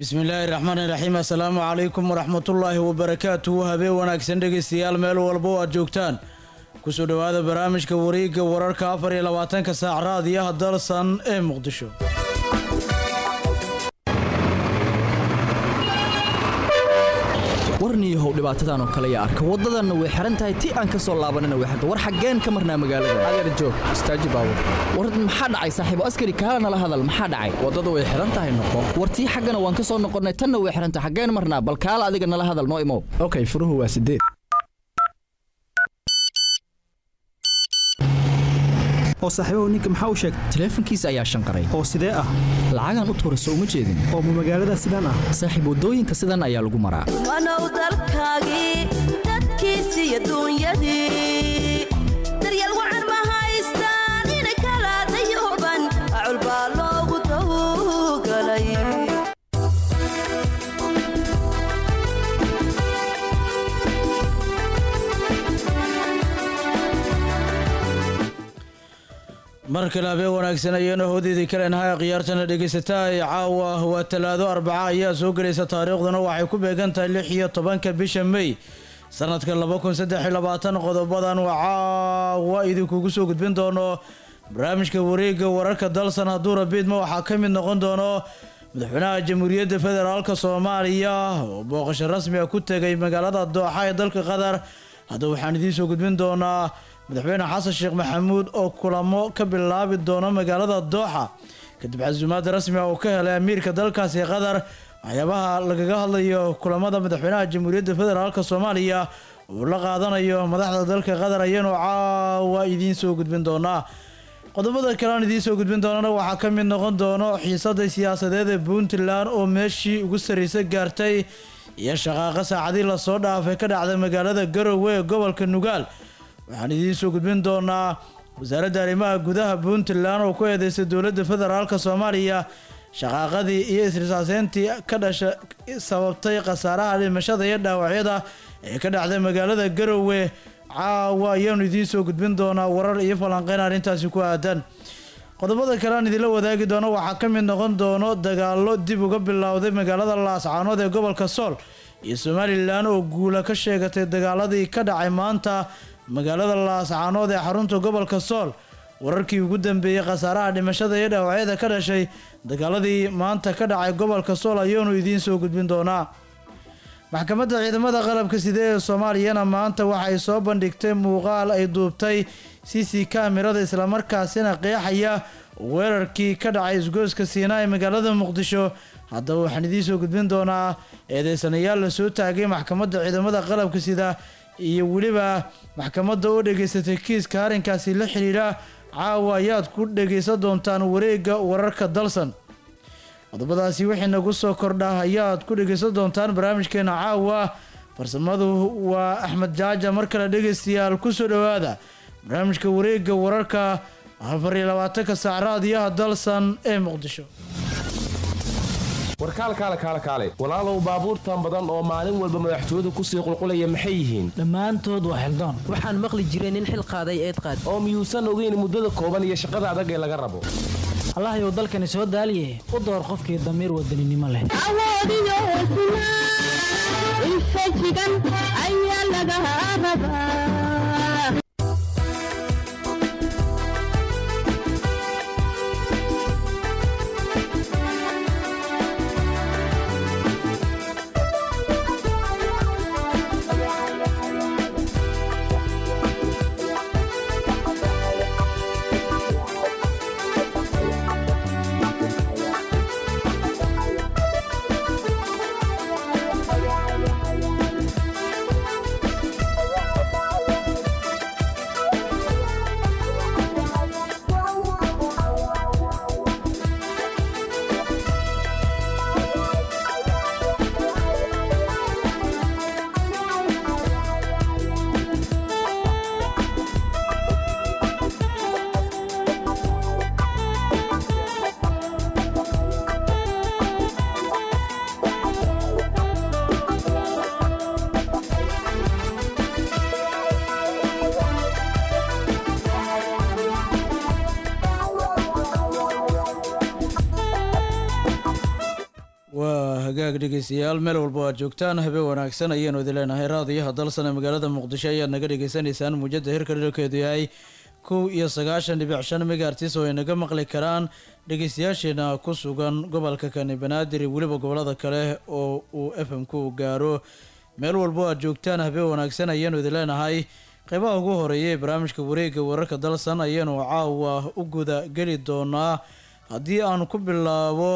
bismillaahi raxmaani raxiim assalaamu calaykum waraxmatullaahi wabarakaatuhu habeen wanaagsan dhegaystayaal meel walba oo aad joogtaan kusoo dhowaada barnaamijka wareegga wararka afar iyo labaatanka saac raadiyaha dalsan ee muqdisho warniyahow dhibaatadan oo kale yaa arka waddadanna way xihan tahay ti aan ka soo laabanina way xirta war xaggeen ka marnaa magaalada adeer joog istaaji baawur war maxaa dhacay saaxiibo askari kaala nala hadal maxaa dhacay waddadu way xihan tahay noqo war tii xaggana waan ka soo noqonnay tanna way xihan tahay xaggeen marnaa bal kaala adiga nala hadal noo imow okay furuhu waa sideed oo saaxiibahu ninka maxaa u sheegtay taleefankiisa ayaa shanqaray oo sidee ah lacagaan u tuurayso uma jeedin oo ma magaalada sidaan ah saaxiib waddooyinka sidan ayaa lagu maraa wanow dalkaagii dadkiisii adduunyadii daryeel wacan ma haystaan ina kala dayuban acul baa loogu tawgalay mar kale habeen wanaagsan ayaanu hoodeedii kaleenahay khiyaartana dhegaysataa ee caawa waa talaado arbaca ayaa soo gelaysa taariikhduna waxay ku beegan tahay lix iyo tobanka bisha mey sanadka laba kun saddex iyo labaatan qodobadan waa caawa idinkugu soo gudbin doono barnaamijka wareegga wararka dalsan hadduu rabiidma waxaa ka mid noqon doono madaxweynaha jamhuuriyadda federaalka soomaaliya oo booqasho rasmiga ku tegay magaalada dooxa ee dalka qatar haddaba waxaan idiin soo gudbin doonaa madaxweyne xasan sheekh maxamuud oo kulamo ka bilaabi doono magaalada dooxa kadib casuumaad rasmi ah uu ka helay amiirka dalkaasi qatar waxyaabaha lagaga hadlayo kulamada madaxweynaha jamhuuriyadda federaalk soomaaliya uu la qaadanayo madaxda dalka qatar ayaanu caawa idiin soo gudbin doonaa qodobada kale aan idiin soo gudbin doonana waxaa ka mid noqon doono xiisada siyaasadeed ee puntland oo meeshii ugu sarreysa gaartay iyo shaqaaqa saacadii lasoo dhaafay ka dhacday magaalada garowe ee gobolka nugaal waxaan idiin soo gudbin doonaa wasaaradda arrimaha gudaha puntland oo ku eedeysay dowladda federaalk soomaaliya shaqaaqadii iyo isrisaaseyntii ka dhasha sababtay khasaaraha dhimashada iyo dhaawacyada ee ka dhacday magaalada garowe caawa ayaanu idiin soo gudbin doonaa warar iyo falanqeyn arrintaasi ku aadan qodobada kale aan idinla wadaagi doono waxaa ka mid noqon doono dagaalo dib uga bilowday magaalada laascaanood ee gobolka sool iyo somalilan oo guula ka sheegatay dagaaladii ka dhacay maanta magaalada laascaanood ee xarunta gobolka sool wararkii ugu dambeeyey khasaaraha dhimashada iyo dhaawacyada ka dhashay dagaaladii maanta ka dhacay gobolka sool ayaanu idiin soo gudbin doonaa maxkamadda ciidamada qalabka sidee ee soomaaliyana maanta waxay soo bandhigtay muuqaal ay duubtay c c kamirada islamarkaasina qeexaya weerarkii ka dhacay isgoyska siinaa ee magaalada muqdisho haddaba waxaan idiin soo gudbin doonaa eedeysanayaal la soo taagay maxkamadda ciidamada qalabka sida iyo weliba maxkamadda oo dhegaysatay kiiska arrinkaasi la xidhiidha caawa ayaad ku dhegaysan doontaan wareegga wararka dalsan qodobadaasi wixii nagu soo kordha ayaad ku dhegaysan doontaan barnaamijkeena caawa farsamadu waa axmed jaaja mar kale dhegaystayaal kusoo dhowaada barnaamijka wareegga wararka afar iyo labaatanka saac raadiyaha dalsan ee muqdisho warkaalkaale kaale kaale walaalow baabuurtan badan oo maalin walba madaxtooyadu kusii qulqulaya maxay yihiin dhammaantood waa xildoon waxaan maqli jiray nin xil qaaday eed qaad oo miyuusan ogeyn muddada kooban iyo shaqada adag ee laga rabo allahyow dalkani soo daaliye u door qofkii damiir wadaninimo leh awoodiyo hesnaa infajigan ayaa laga rabaa hagaag dhegeystayaal meel walba aad joogtaan habeen wanaagsan ayaanu idin leenahay raadiyaha dalsane magaalada muqdisho ayaad naga dhagaysanaysaan muujada heerka dhilkeedu yahay kow iyo sagaashan dhibic shan megaartis oo ay naga maqli karaan dhegeystayaasheena ku sugan gobolka kani banaadir iyo weliba gobolada kale oo uu f m ku gaaro meel walbo aad joogtaan habeen wanaagsan ayaanu idin leenahay qeybaha ugu horeeya ee barnaamijka wareega wararka dalsan ayaanu caawa u guda geli doonaa haddii aan ku bilaabo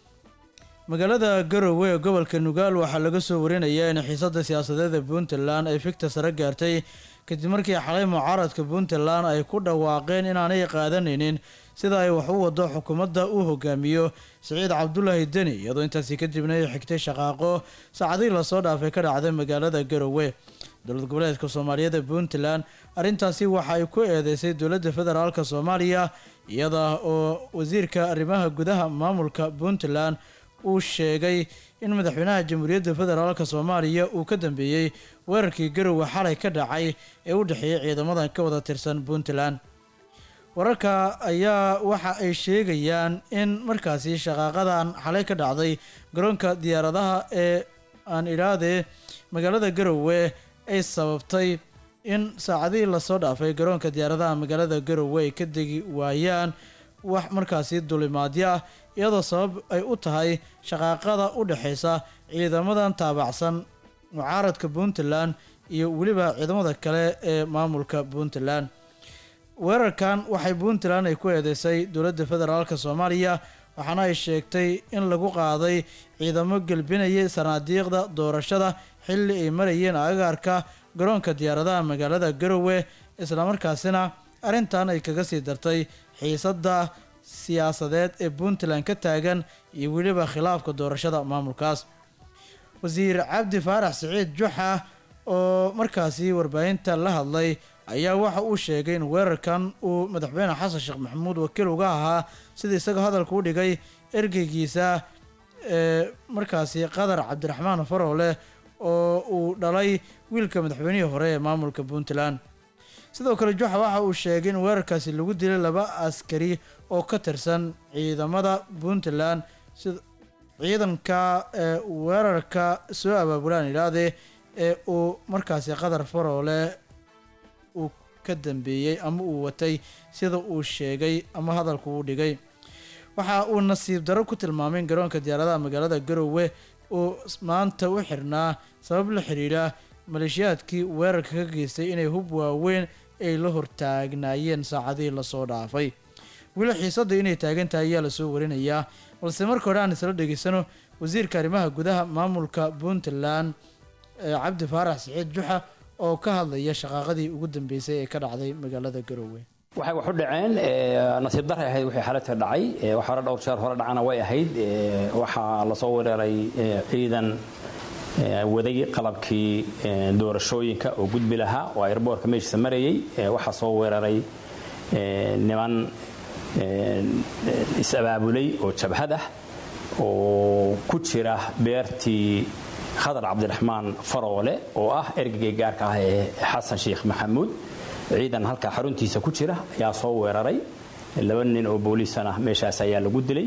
magaalada garowe ee gobolka nugaal waxaa laga soo warinayaa in xiisada siyaasadeed ee puntland ay fikta sare gaartay kadib markii xalay mucaaradka puntland ay ku dhawaaqeen inaanay qaadanaynin sida ay wax u wado xukuumadda uu hogaamiyo siciid cabdulaahi deni iyadoo intaasi kadibna ay xigtay shaqaaqo saacadihii lasoo dhaafay ka dhacday magaalada garowe dowlad goboleedka soomaaliyeed ee puntland arrintaasi waxa ay ku eedeysay dowladda federaalk soomaaliya iyada oo wasiirka arrimaha gudaha maamulka puntland uu sheegay in madaxweynaha jamhuuriyadda federaalk soomaaliya uu ka dambeeyey weerarkii garowe xalay ka dhacay ee u dhexeeyay ciidamadan ka wada tirsan puntland wararka ayaa waxa ay sheegayaan in markaasi shaqaaqadan xalay ka dhacday garoonka diyaaradaha ee aan idhaahdee magaalada garowe ay sababtay in saacadihii lasoo dhaafay garoonka diyaaradaha magaalada garowe ay ka degi waayaan wax markaasi dulimaadyo ah iyadoo sabab ay u tahay shaqaaqada u dhexeysa ciidamadan taabacsan mucaaradka puntland iyo weliba ciidamada kale ee maamulka puntland weerarkan waxay puntland ay ku eedeysay dowladda federaalk soomaaliya waxaana ay sheegtay in lagu qaaday ciidamo gelbinayay sanaadiiqda doorashada xilli ay marayeen agaarka garoonka diyaaradaha magaalada garowe islamarkaasina arrintan ay kaga sii dartay xiisadda siyaasadeed ee puntland ka taagan iyo weliba khilaafka doorashada maamulkaas wasiir cabdi faarax siciid juxa oo markaasi warbaahinta la hadlay ayaa waxa uu sheegay in weerarkan uu madaxweyne xasan sheekh maxamuud wakiil uga ahaa sida isaga hadalka u dhigay ergeygiisa ee markaasi qadar cabdiraxmaan faroole oo uu dhalay wiilka madaxweynihii hore ee maamulka puntland sidoo kale juxa waxa uu sheegay in weerarkaasi lagu dilay laba askari oo ka tirsan ciidamada puntland sida ciidanka ee weerarka soo abaabulaan idhaahdee ee uu markaasi qadar faroole uu ka dambeeyey ama uu watay sida uu sheegay ama hadalku uu dhigay waxa uu nasiib darro ku tilmaamay in garoonka diyaaradaha magaalada garowe uu maanta u xirnaa sabab la xiriira maleeshiyaadkii weerarka ka geystay inay hub waaweyn ay la hortaagnaayeen saacadihii lasoo dhaafay weli xiisadda inay taagan tahay ayaa lasoo warinayaa balse marka hore aan isla dhegeysano wasiirka arrimaha gudaha maamulka puntland cabdi faarax siciid juxa oo ka hadlaya shaqaaqadii ugu dambeysay ee ka dhacday magaalada garowe waxay wax u dhaceen nasiib daray ahayd wixii xaladka dhacay wax hore dhowr jeer hore dhacana way ahayd waxaa lasoo weeraray ciidan waday qalabkii doorashooyinka oo gudbi lahaa oo airboortka meeshiisa marayay waxaa soo weeraray niman is-abaabulay oo jabhad ah oo ku jira beertii khadar cabdiraxmaan faroole oo ah ergagay gaarka ah ee xasan sheekh maxamuud ciidan halkaa xaruntiisa ku jira ayaa soo weeraray laba nin oo booliisana meeshaas ayaa lagu dilay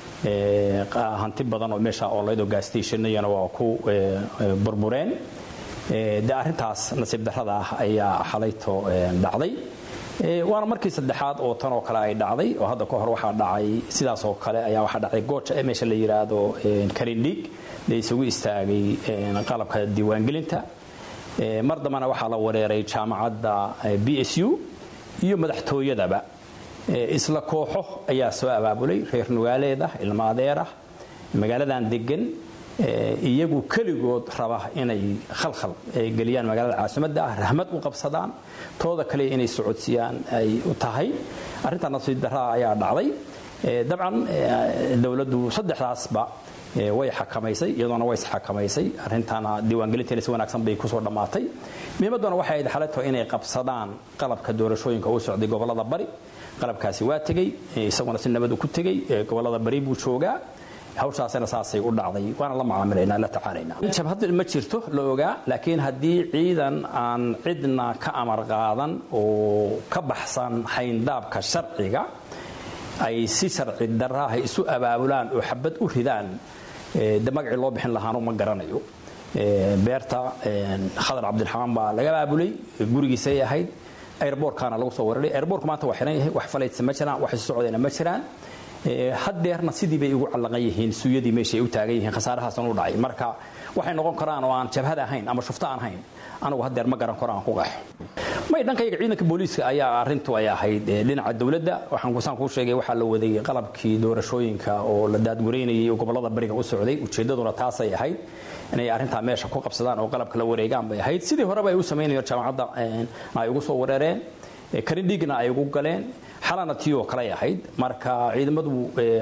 hanti badan oo meesha oolayd oo gaastationnayana waa ku burbureen de arrintaas nasiib darrada ah ayaa xalayto dhacday waana markii saddexaad oo tan oo kale ay dhacday oo hadda ka hor waxaa dhacay sidaas oo kale ayaa waxaa dhacday gooja ee meesha la yidhaahdo karindhiig la isugu istaagay qalabka diiwaangelinta mar dambana waxaa la wareeray jaamacadda b s u iyo madaxtooyadaba isla kooxo ayaa soo abaabulay reer nugaaleed ah ilma adeer ah magaaladan degan iyagu keligood raba inay khalkhal geliyaan magaalada caasimadda ah rahmad u qabsadaan tooda kale inay socodsiiyaan ay u tahay arrintaa nasiib darraa ayaa dhacday dabcan dowladdu saddexdaasba way xakamaysay iyadoona way isxakamaysay arrintaana diiwaangelinteena si wanaagsan bay kusoo dhammaatay muhiimadduna waxay ahayd xaleto inay qabsadaan qalabka doorashooyinka u socday gobollada bari qalabkaasi waa tegey isaguna si nabad ku tegey gobollada bari buu joogaa hawshaasina saasay u dhacday waana la macaamilaynaa la tacaalaynaa jabhad ma jirto la ogaa laakiin haddii ciidan aan cidna ka amar qaadan oo ka baxsan hayndaabka sharciga ay si sharci daraaha isu abaabulaan oo xabad u ridaan de magacii loo bixin lahaanu ma garanayo beerta khadar cabdiraxmaan baa laga aabulay gurigiisay ahayd airboortkaana lagu soo weeraray airboortku maanta waa xiran yahay wax falaytsa ma jiraan wax isu socdayna ma jiraan haddeerna sidii bay ugu callaqan yihiin suuyadii meesha ay u taagan yihiin khasaarahaasan u dhacay marka waxay noqon karaan oo aan jabhad ahayn ama shufto aan hayn anigu haddeer ma garan karo aan ku qaxo may dhankayga ciidanka booliiska ayaa arrintu ay ahayd dhinaca dowladda waxaan kusaan kuu sheegay waxaa la waday qalabkii doorashooyinka oo la daadgureynayay oo gobollada bariga u socday ujeeddaduna taasay ahayd inay arrintaa meesha ku qabsadaan oo qalabka la wareegaan bay ahayd sidii horeba ay u samaynayeen jaamacadda ay ugu soo wereereen karindhigna ay ugu galeen xalana tii oo kaley ahayd marka ciidamadu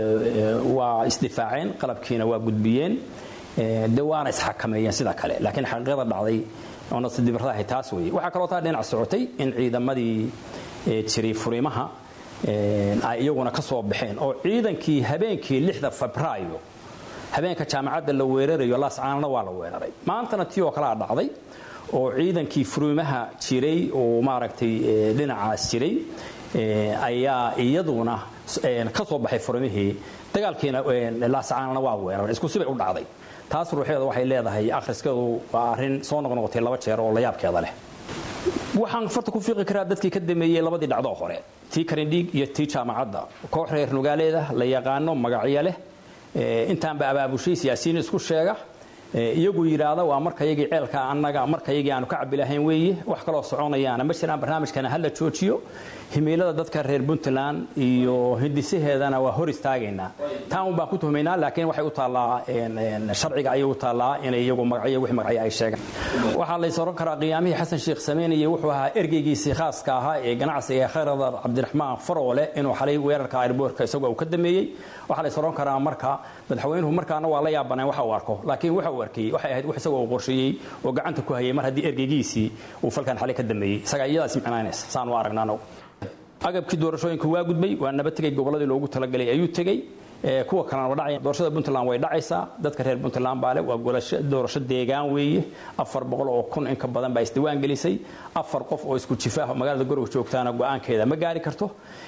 waa isdifaaceen qalabkiina waa gudbiyeen de waana isxakameeyeen sida kale laakiin xaqiiqada dhacday oo nasidibaradahay taas weeye waxaa kaloo taa dhinac socotay in ciidamadii jiray furimaha ay iyaguna ka soo baxeen oo ciidankii habeenkii lixda febraayo habeenka jaamacadda la weerarayo laascaanana waa la weeraray maantana tii oo kalea dhacday oo ciidankii furimaha jiray oo maaragtay dhinacaas jiray ayaa iyaduna ka soo baxay furimihii dagaalkiina laascaanana waa weeraray isku sibay u dhacday taas ruuxeeda waxay leedahay akhriskeedu waa arrin soo noqnoqotay laba jeer oo la yaabkeeda leh waxaan farta ku fiiqi karaa dadkii ka dameeyey labadii dhacdoo hore tii karindhiig iyo tii jaamacadda koox reer nugaaleeda la yaqaano magacyo leh intaanba abaabushay siyaasiyiin isku sheega iyagu yidhaahda waa markayagii ceelka annaga markayagii aanu ka cabbi lahayn weeye wax kaloo soconayaana ma jiraan barnaamijkana hala joojiyo himiilada dadka reer puntland iyo hindisaheedana waa hor istaagaynaa taan baan ku tuhmaynaa laakiin waxay u taallaa sharciga ayay u taallaa inay iyagu magacyo wix magacyo ay sheegaan waxaa lays oran karaa qiyaamihii xasan sheekh sameynayay wuxuu ahaa ergeygiisii khaaska ahaa ee ganacsiga ee khayradar cabdiraxmaan faroole inuu xalay weerarka airboortka isagoo uu ka dameeyey waxaa lays oran karaa marka madaxweynuhu markaana waa la yaabaneen waxa uu arko laakiin waxa uu arkayey waxay ahayd wax isagoo uu qorsheeyey oo gacanta ku hayay mar haddii ergeygiisii uu falkan xalay ka dameeyey isagaa iyadaas micnaynaysa saan u aragnaan agabkii doorashooyinka waa gudbay waa nabad tegay gobolladii loogu talagalay ayuu tegey kuwa kalena waa dhacaya doorashada puntland way dhacaysaa dadka reer puntland baa leh waa doorasho deegaan weeye afar boqol oo kun in ka badan baa isdiwaan gelisay afar qof oo isku jifaah magaalada goroga joogtaana go-aankeeda ma gaari karto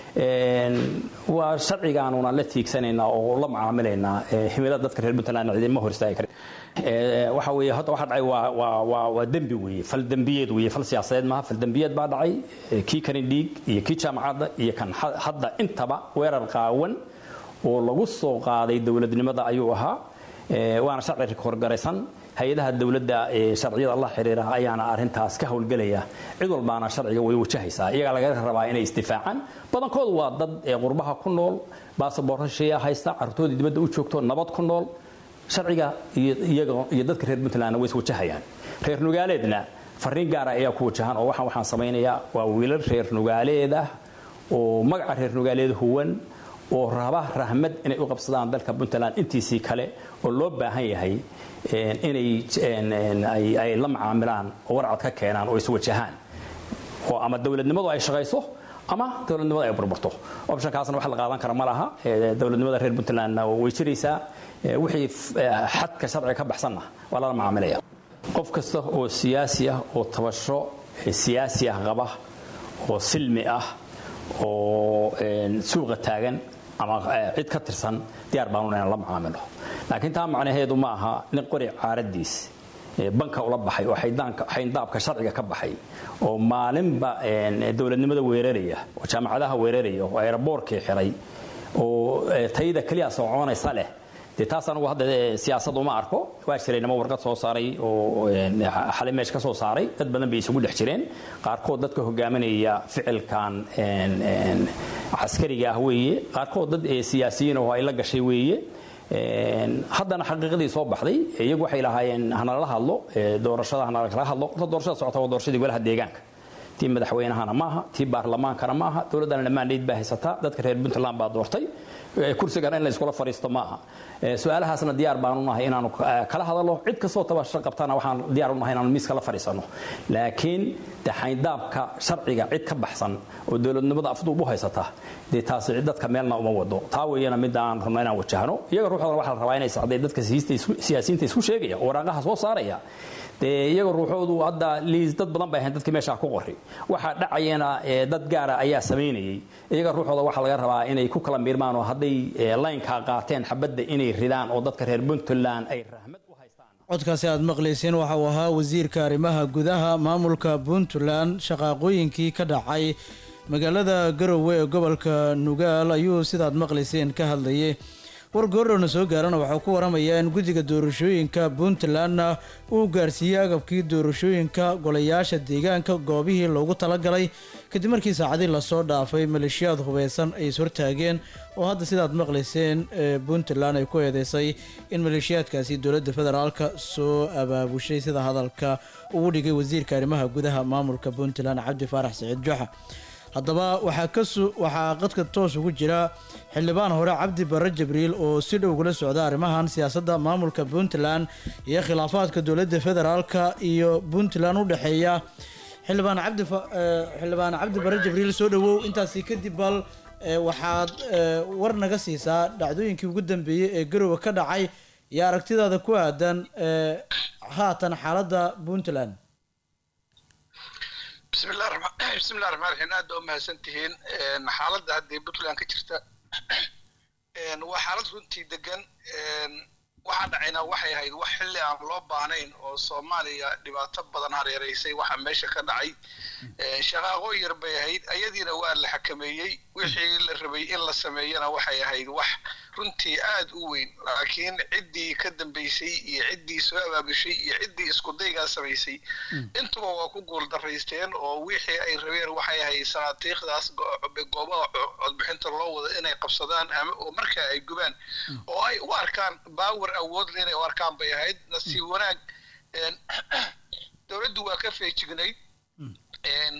waa sharcigaanuna la tiigsanaynaa oo la macaamilaynaa himilada dadka reer puntland ciidama hor istaagi karin waxa weeye hadda waxa dhacay waa waa waa waa dembi weeye fal dembiyeed weeye fal siyaasadeed maaha fal dembiyeed baa dhacay kii karin dhiig iyo kii jaamacadda iyo kan hadda intaba weerar qaawan oo lagu soo qaaday dowladnimada ayuu ahaa waana sharci horgaraysan hay-adaha dowladda sharciyada la xiriira ayaana arintaas ka howlgelaya cid walbaana sharciga way wajahaysaa iyagaa laga rabaa inay isdifaacaan badankoodu waa dad qurbaha ku nool baasaboorro shisheeya haysta carruurtoodii dibadda u joogto nabad ku nool sharciga iyo dadka reer puntlandna way iswajahayaan reer nugaaleedna fariin gaara ayaa ku wajahan oo waxaan waxaan samaynayaa waa wiilal reer nugaaleed ah oo magaca reer nugaaleed huwan oo raba rahmad inay u qabsadaan dalka puntland intiisii kale oo loo baahan yahay inay ay la macaamilaan oo warcad ka keenaan oo iswajahaan oo ama dowladnimadu ay shaqayso ama dowladnimada ay burburto optionkaasna wax la qaadan kara ma laha dowladnimada reer puntlandna way jiraysaa wixii xadka sharciga ka baxsanna waa lala macaamilaya qof kasta oo siyaasi ah oo tabasho siyaasi ah qaba oo silmi ah oo suuqa taagan ama cid ka tirsan diyaar baanu inaan la macaamilo laakiin taa macnaheedu ma aha nin qori caaradiis banka ula baxay oo xayndaabka sharciga ka baxay oo maalinba dowladnimada weeraraya oo jaamacadaha weeraraya oo aeroboorkii xiray oo tayada keliya soconaysa leh dee taas anugu hadda siyaasad uma arko waa jiray nimo warqad soo saaray oo xalay meesha ka soo saaray dad badan bay isugu dhex jireen qaarkood dadka hogaaminaya ficilkan caskariga ah weeye qaarkood dad siyaasiyiin oo ay la gashay weeye haddana xaqiiqadii soo baxday iyagu waxay lahaayeen hanala hadlo doorashada hanala hadlo horta doorashada socota waa doorashadii golaha deegaanka tii madaxweynahana maaha tii baarlamaankana maaha dowladdana dhammaandeyd baa haysataa dadka reer puntland baa doortay kursigan in la iskula fariisto maaha su-aalahaasna diyaar baanu nahay inaanu kala hadalno cid kastoo tabasho qabtana waxaan diyaar u nahay inaanu miis kala fariisano laakiin de xayndaabka sharciga cid ka baxsan oo dowladnimada afduub u haysata dee taasi dadka meelna uma wado taa weeyana midda aan rabno inaan wajahno iyaga ruuxooda waxaa la rabaa inay sacday dadka siyaasiyiinta isku sheegaya oo waraaqaha soo saaraya dee iyaga ruuxoodu hadda liis dad badan bay ahayn dadkii meeshaa ku qori waxaa dhacayana dad gaara ayaa samaynayay iyaga ruuxooda waxaa laga rabaa inay ku kala miirmaan oo hadday eh, laynkaa qaateen xabadda inay ridaan oo dadka reer puntland ay rahmad u haystaan codkaasi aad maqlayseen waxa uu ahaa wasiirka arrimaha gudaha maamulka puntland shaqaaqooyinkii ka dhacay magaalada garowe ee gobolka nugaal ayuu sidaad maqlayseen ka hadlayay war goordhowna soo gaarana waxaa ku waramayaa in guddiga doorashooyinka puntlandna uu gaarsiiyey agabkii doorashooyinka golayaasha deegaanka goobihii loogu talagalay kadib markii saacadii lasoo dhaafay maleeshiyaad hubeysan ay ishortaageen oo hadda sidaad maqlayseen ee puntland ay ku eedeysay in maleeshiyaadkaasi dowladda federaalka soo abaabushay sida hadalka ugu dhigay wasiirka arrimaha gudaha maamulka puntland cabdi faarax siciid joxa haddaba waxaa kasu waxaa qadka toos ugu jira xildhibaan hore cabdi barre jibriil oo si dhow kula socda arrimahan siyaasadda maamulka puntland iyo khilaafaadka dowladda federaalka iyo puntland u dhexeeya xildhibaan cabdi fa- eh, xildhibaan cabdi barre jibriil soo dhowow intaasi kadib bal eh, waxaad eh, war naga siisaa dhacdooyinkii ugu dambeeyey ee garowe ka dhacay iyo aragtidaada ku aadan eh, haatan xaaladda puntland bismillahi raxmaan bismillahi raxmaan raxiim aad baa u mahadsantihiin Een, xaaladda hadda ee puntland ka jirta een, waa xaalad runtii degan een, waxaa dhacayna waxay ahayd wax xilli aan loo baahnayn oo soomaaliya dhibaato badan hareereysay waxaa meesha ka dhacay Een, shaqaaqoo yar bay ahayd ayadiina waa la xakameeyey wixii la rabay in la sameeyana waxay ahayd wax runtii aad u weyn laakiin ciddii ka dambeysay iyo ciddii soo abaabushay iyo ciddii isku daygaa samaysay intuba waa ku guuldaraysteen oo wixii ay rabeen waxay ahayd sanaatiikhdaas go- goobaha co- codbixinta loo wado inay qabsadaan ama oo markaa ay gubaan oo ay u arkaan baawar awood leh inay u arkaan bay ahayd nasiib wanaag een, dowladdu waa ka feejignayd een,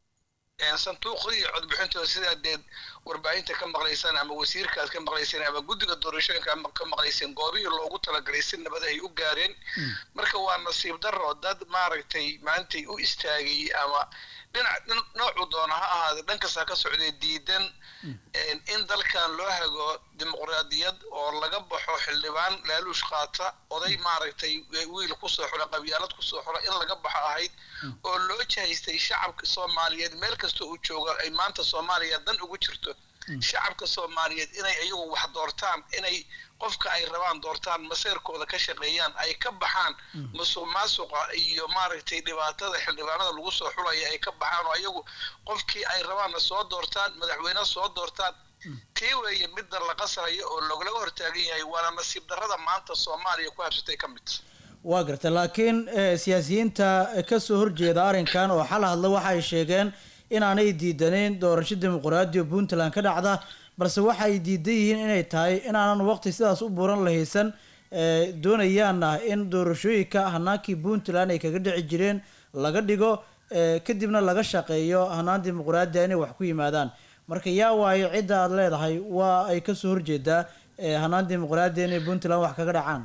een, sanduuqdii codbixintooda sidaa deed warbaahinta ka maqlaysaan ama wasiirkaas ka maqlayseen ama guddiga doorashooyinka ama ka maqlayseen goobihii loogu talagalay si nabad ay u gaareen marka waa nasiib darro dad maaragtay maantay u istaagay ama dhinac dhin- noocu doona ha ahaade dhankasta ka socdee diidan een, in dalkan loo hago dimuqraadiyad oo laga baxo xildhibaan laaluush qaata oday maaragtay wiil kusoo xula qabyaalad kusoo xula in laga baxo ahayd oo loo jahaystay shacabka soomaaliyeed meel kasta uu joogo ay maanta soomaaliya dan ugu jirto shacabka soomaaliyeed inay iyagu wax doortaan inay qofka ay rabaan doortaan maseerkooda ka shaqeeyaan ay ka baxaan musuq maasuqa iyo maaragtay dhibaatada xildhibaanada lagu soo xulaya ay ka baxaan oo iyagu qofkii ay rabaanna soo doortaan madaxweyne soo doortaan tii weeye midda la qasrayo oo laglaga hortaagan yahay waana nasiib darrada maanta soomaaliya ku habsatay ka mid waa garta laakiin eh, siyaasiyiinta ka soo horjeeda arrinkan oo xal hadla waxay sheegeen inaanay diidanayn doorasho dimuqraadi oo puntland ka dhacda balse waxay diidan yihiin inay tahay inaanan waqti sidaas u buuran la haysan eh, doonayaanna in doorashooyinka hanaankii puntland ay kaga dhici jireen laga dhigo eh, kadibna laga shaqeeyo hanaan dimuqraadi inay wax ku yimaadaan marka yaa waayo cidda aad leedahay waa ay kasoo horjeedaa eh, hanaan dimuqraadi inay puntland wax kaga dhacaan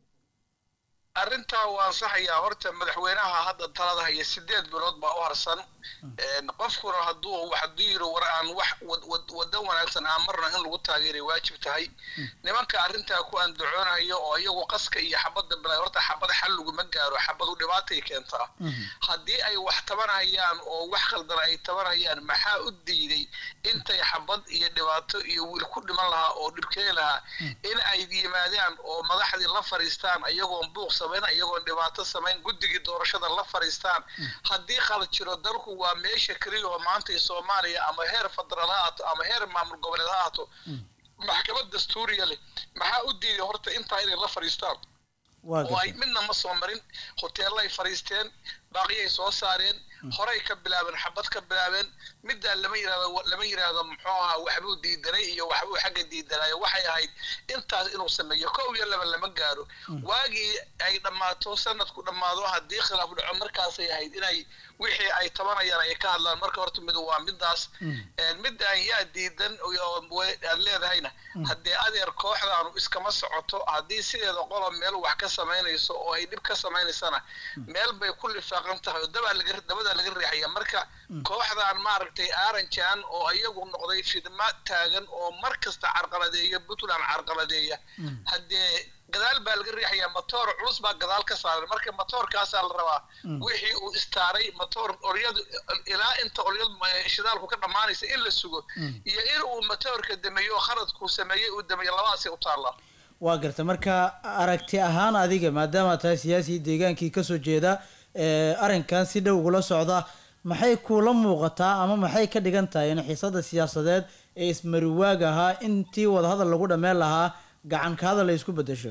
arrintaa waa ansaxayaa horta madaxweynaha hadda talada haya sideed bilood baa u harsan Een, qofkuna hadduu hadduu yiri war aan wax wad- wad- waddo wanaagsan aan marna in lagu taageeray waajib tahay nimanka arrintaa ku andacoonayo oo iyagu qaska iyo xabadda bilaa horta xabad xal laguma gaaro xabadu dhibaatay keentaa haddii ay wax tabanayaan oo wax khaldan ay tabanayaan maxaa u diiday intay xabad iyo dhibaato iyo wiil ku dhiman lahaa oo dhibkeeni lahaa in ay yimaadaan oo madaxdii la fariistaan iyagoon buuq samayn iyagoon dhibaato samayn guddigii doorashada la fariistaan haddii khalad jiro dalku waa meesha keliya oo maanta soomaaliya ama heer federaal ha ahaato ama heer maamul goboleed ha ahaato maxkamad dastuuriya leh maxaa u diiday horta intaa inay la fariistaan waa oo ay garta midna ma soo marin hoteellay fariisteen baaqiyay soo saareen horey ka bilaabeen xabad ka bilaabeen middaa lama yirahdo lama yiraahdo muxuu ahaa waxbuu diidanay iyo waxbuu xagga diidanayo waxay ahayd intaas inuu sameeyo kow iyo laba lama gaaro waagii ay dhammaato sanadku dhammaado haddii khilaaf dhaco markaasay ahayd inay wixii ay tabanayaan ay ka hadlaan marka horta mid waa midaas Een, midaan yaa diidan oo we- aad leedahayna haddee adeer kooxdaanu iskama socoto haddii sideeda qolo meel wax ka samaynayso oo ay dhib ka samaynaysana meel bay ku lifaaq maqan tahay oo dabaa laga dabadaa laga riixaya marka kooxdan maaragtay aranjan oo iyagu noqday fidma taagan oo mar kasta carqaladeeya puntland carqaladeeya haddee gadaal baa laga riixayaa matoor culus baa gadaal ka saaran marka matoorkaasaa la rabaa wixii uu istaaray matoor oryadu ilaa inta oryadu shidaalku ka dhammaanaysa in la sugo iyo in uu matoorka dameeyo oo khaladkuu sameeyey uu dameeyo labadaasay u taallaa waa garta marka aragti ahaan adiga maadaama tahay siyaasi deegaankii kasoo jeeda ee arrinkan si dhow ugula socda maxay kuula muuqataa ama maxay ka dhigan tahay in xiisada siyaasadeed ee ismariwaag ahaa intii wadahadal lagu dhammeyn lahaa gacan ka hadal ay isku bedesho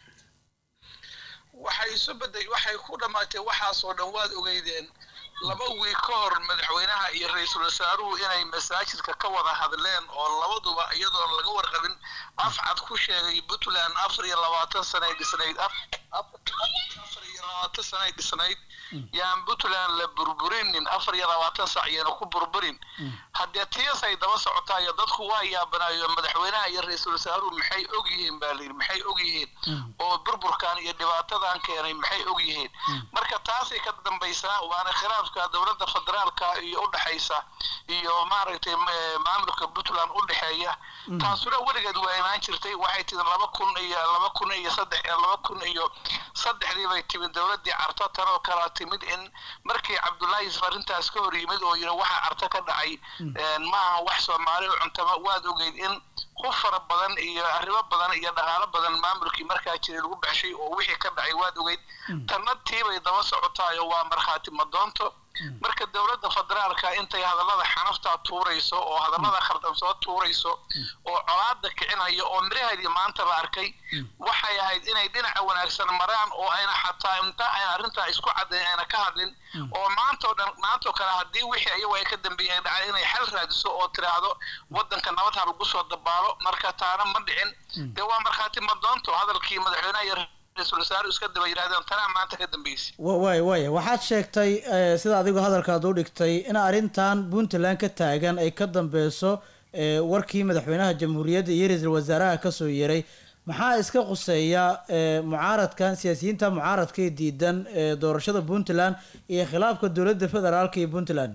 waxay isu beday waxay ku dhammaatay waxaasoo dhan waad ogeydeen laba wiig ka hor madaxweynaha iyo ra-iisul wasaaruhu inay masaajidka ka wada hadleen oo labaduba iyadoon laga warqabin afcad ku sheegay puntland afar iyo labaatan sanay dhisnayd afar iyo labaatan sanay dhisnayd yaan puntland la burburinin afar iyo labaatan sac yayna ku burburin haddee tiyasay daba socotaayo dadku waa yaabanaayo madaxweynaha iyo ra-iisul wasaaruhu maxay og yihiin baa layidhi maxay og yihiin oo burburkan iyo dhibaatadan keenay maxay og yihiin marka taasay ka dambaysaa waana khilaafka dowladda federaalka iyo u dhexaysa iyo maaragtay maamulka puntland u dhexeeya taasuna weligeed waa imaan jirtay waxay tidi laba kun iyo laba kun iyo saddex laba kun iyo saddexdii bay timid dowladdii carto tan oo kalaa timid in markii cabdullaahi yusuf arrintaas ka hor yimid oo yidhi waxa carto ka dhacay maaha wax soomaali u cuntama waad ogeyd in ku fara badan iyo arrimo badan iyo dhaqaalo badan maamulkii markaa jiray lagu baxshay oo wixii ka dhacay waad ogeyd tanna tiibay daba socotaayo waa markhaati madoonto marka dowladda federaalka intay hadallada xanaftaa tuurayso oo hadallada khaldan soo tuurayso oo colaada kicinaya oo miraheedii maanta la arkay waxay ahayd inay dhinaca wanaagsan maraan oo ayna xataa inta ayna arrintaa isku caddayn ayna ka hadlin oo maantoo dhan maantoo kale haddii wixii ayagu ay ka dambeeyeen dhacay inay xal raadiso oo tiraahdo waddanka nabad ha lagu soo dabaalo marka taana ma dhicin dee waa markhaati madoonto hadalkii madaxweynaha iyo ra-iisul wasaaruhu iska daba yidhahdeen tanaa maanta ka dambeysay waay waaya waxaad sheegtay sida adigu hadalkaad u dhigtay in arrintan puntland ka taagan ay ka dambeyso warkii madaxweynaha jamhuuriyadda iyo ra-iisul wasaaraha kasoo yeray maxaa iska quseeya mucaaradkan siyaasiyiinta mucaaradka ee diidan doorashada puntland iyo khilaafka dowladda federaalka iyo puntland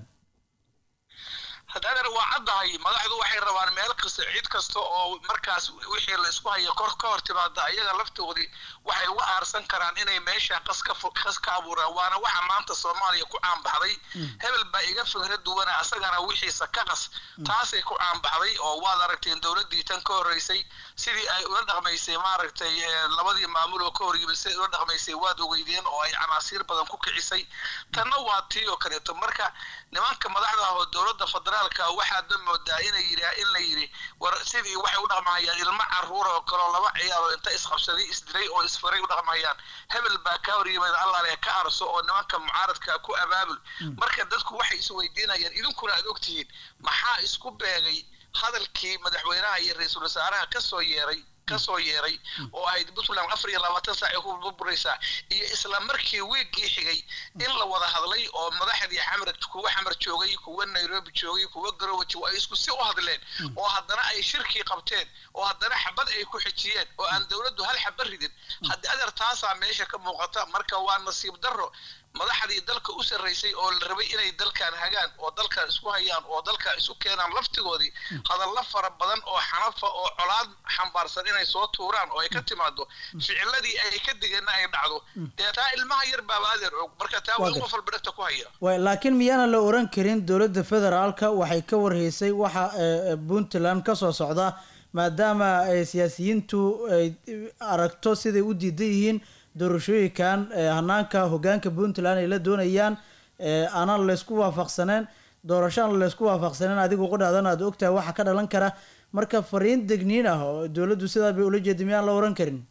haddaadan waa caddahay madaxdu waxay rabaan meel kasta ciid kasta oo markaas wixii la isku hayo kor ka hor timaada ayaga laftoodii waxay uga aarsan karaan inay meesha qas ka qas ka abuuraan waana waxa maanta soomaaliya ku caanbaxday hebel baa iga fikra duwana asagana wixiisa ka qas taasay ku caanbaxday oo waad aragteen dowladdii tan ka horreysay sidii ay ula dhaqmaysay maaragtay labadii maamul oo ka hor yimid siday ula dhaqmaysay waad ogeydeen oo ay canaasiir badan ku kicisay tanna waa tii oo kaleeto marka nimanka madaxda ah oo dowladda federaalka waxaad moodaa inay yidhi in la yidhi war sidii waxay u dhaqmahayaan ilmo caruur oo kaleo laba ciyaar oo inta isqabsaday isdilay oo isfaray u dhaqmahayaan hebel baa ka hor yimid allaale ka arso oo nimanka mucaaradka ku abaabul marka dadku waxay isweydiinayaan idinkuna aad ogtihiin maxaa isku beegay hadalkii madaxweynaha iyo ra-iisul wasaaraha kasoo yeeray kasoo yeeray oo ahayd puntland afar iyo labaatan saac ay ku burburaysaa iyo isla markii wiiggii xigay in la wada hadlay oo madaxdii xamar kuwa xamar joogay kuwa nairobi joogay kuwa garowe joogay ay isku si u hadleen oo haddana ay shirkii qabteen oo haddana xabad ay ku xijiyeen oo aan dowladdu hal xaba ridin haddii adeer taasaa meesha ka muuqata marka waa nasiib darro madaxdii dalka u sarraysay oo la rabay inay dalkan hagaan oo dalkan isku hayaan oo dalkan isu keenaan laftigoodii hadalla fara badan oo xanafa oo colaad xambaarsan inay soo tuuraan oo ay ka timaado ficiladii ay ka digeenna ay dhacdo dee taa ilmaha yar baaba adeer og marka taa waa qof walba dhegta ku haya way laakiin miyaana la oran karin dowladda federaalka waxay ka warhaysay waxa puntland kasoo socda maadaama siyaasiyiintu ay aragto siday u diidan yihiin doorashooyinkan hanaanka hogaanka puntland ay la doonayaan aanan laysku waafaqsaneen doorasho aan laysku waafaqsaneen adigu qudhaadan aad ogtahay waxa ka dhalan kara marka fariin degniin ah oo dowladdu sidaa bay ula jeeda miyaan la oran karin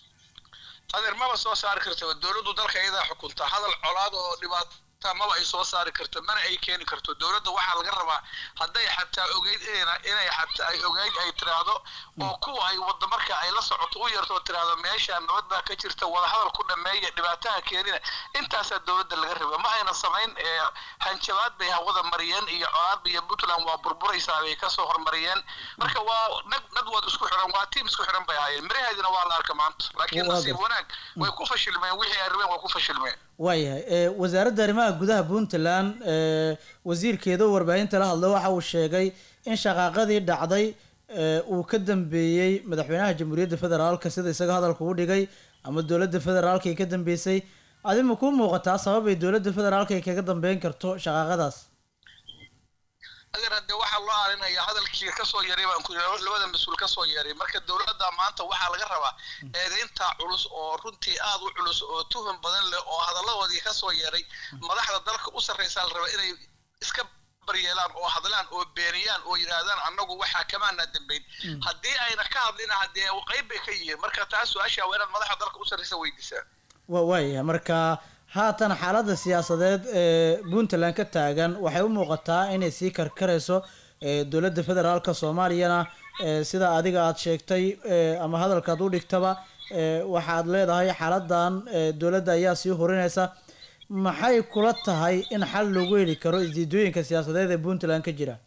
adeer maba soo saari karta dowladdu dalka iyadaa xukunta hadal colaad oo dhibaato maba ay soo saari karto mana ay keeni karto dowladda waxaa laga rabaa hadday xataa ogeyd inay xataa ay ogeyd ay tiraahdo oo kuwa ay wadda marka ay la socoto u yarto oo tiraahdo meesha nabad baa ka jirta wadahadal ku dhameeya dhibaataha keenina intaasaa dowladda laga raba ma ayna samayn hanjabaad bay hawada mariyeen iyo colaad iyo puntland waa burburaysaa bay kasoo hormariyeen marka waa nag nad waad isku xiran waa tiim isku xiran bay ahaayeen miraheedina waa la arka maanta laakiin nasiib wanaag way ku fashilmeen wixii ay rabeen waa ku fashilmeen waayahay ee, wasaaradda arrimaha gudaha puntland ee, wasiirkeeda oo warbaahinta la hadlay waxa uu sheegay in shaqaaqadii dhacday ee, uu ka dambeeyey madaxweynaha jamhuuriyadda federaalka sida isaga hadalka u dhigay ama dowladda federaalka ay ka dambeysay adi ma kuu muuqataa sabab ay dowladda federaalka ay kaga dambeyn karto shaqaaqadaas adeer hadde waxaa loo aalinayaa hadalkii kasoo yaray baan ku yidhi labada mas-uul kasoo yaray marka dowladda maanta waxaa laga rabaa eedaynta culus oo runtii aad u culus oo tuhun badan leh oo hadalladoodii kasoo yaray madaxda dalka u sarraysaa la rabaa inay iska baryeelaan oo hadlaan oo beeniyaan oo yidhaahdaan annagu waxaa kamaana dambayn haddii ayna ka hadlina haddee qayb bay ka yihiin marka taas su-aasha waa inaad madaxda dalka u sarraysa weydiisaa wa waayahay marka haatan xaaladda siyaasadeed ee puntland ka taagan waxay u muuqataa inay sii karkarayso ee dowladda federaalka soomaaliyana ee sida adiga aad sheegtay ee ama hadalkaad u dhigtaba ee waxaad leedahay xaaladan ee dowladda ayaa sii horinaysa maxay kula tahay in xal loogu heli karo isdiidooyinka siyaasadeed ee puntland ka jira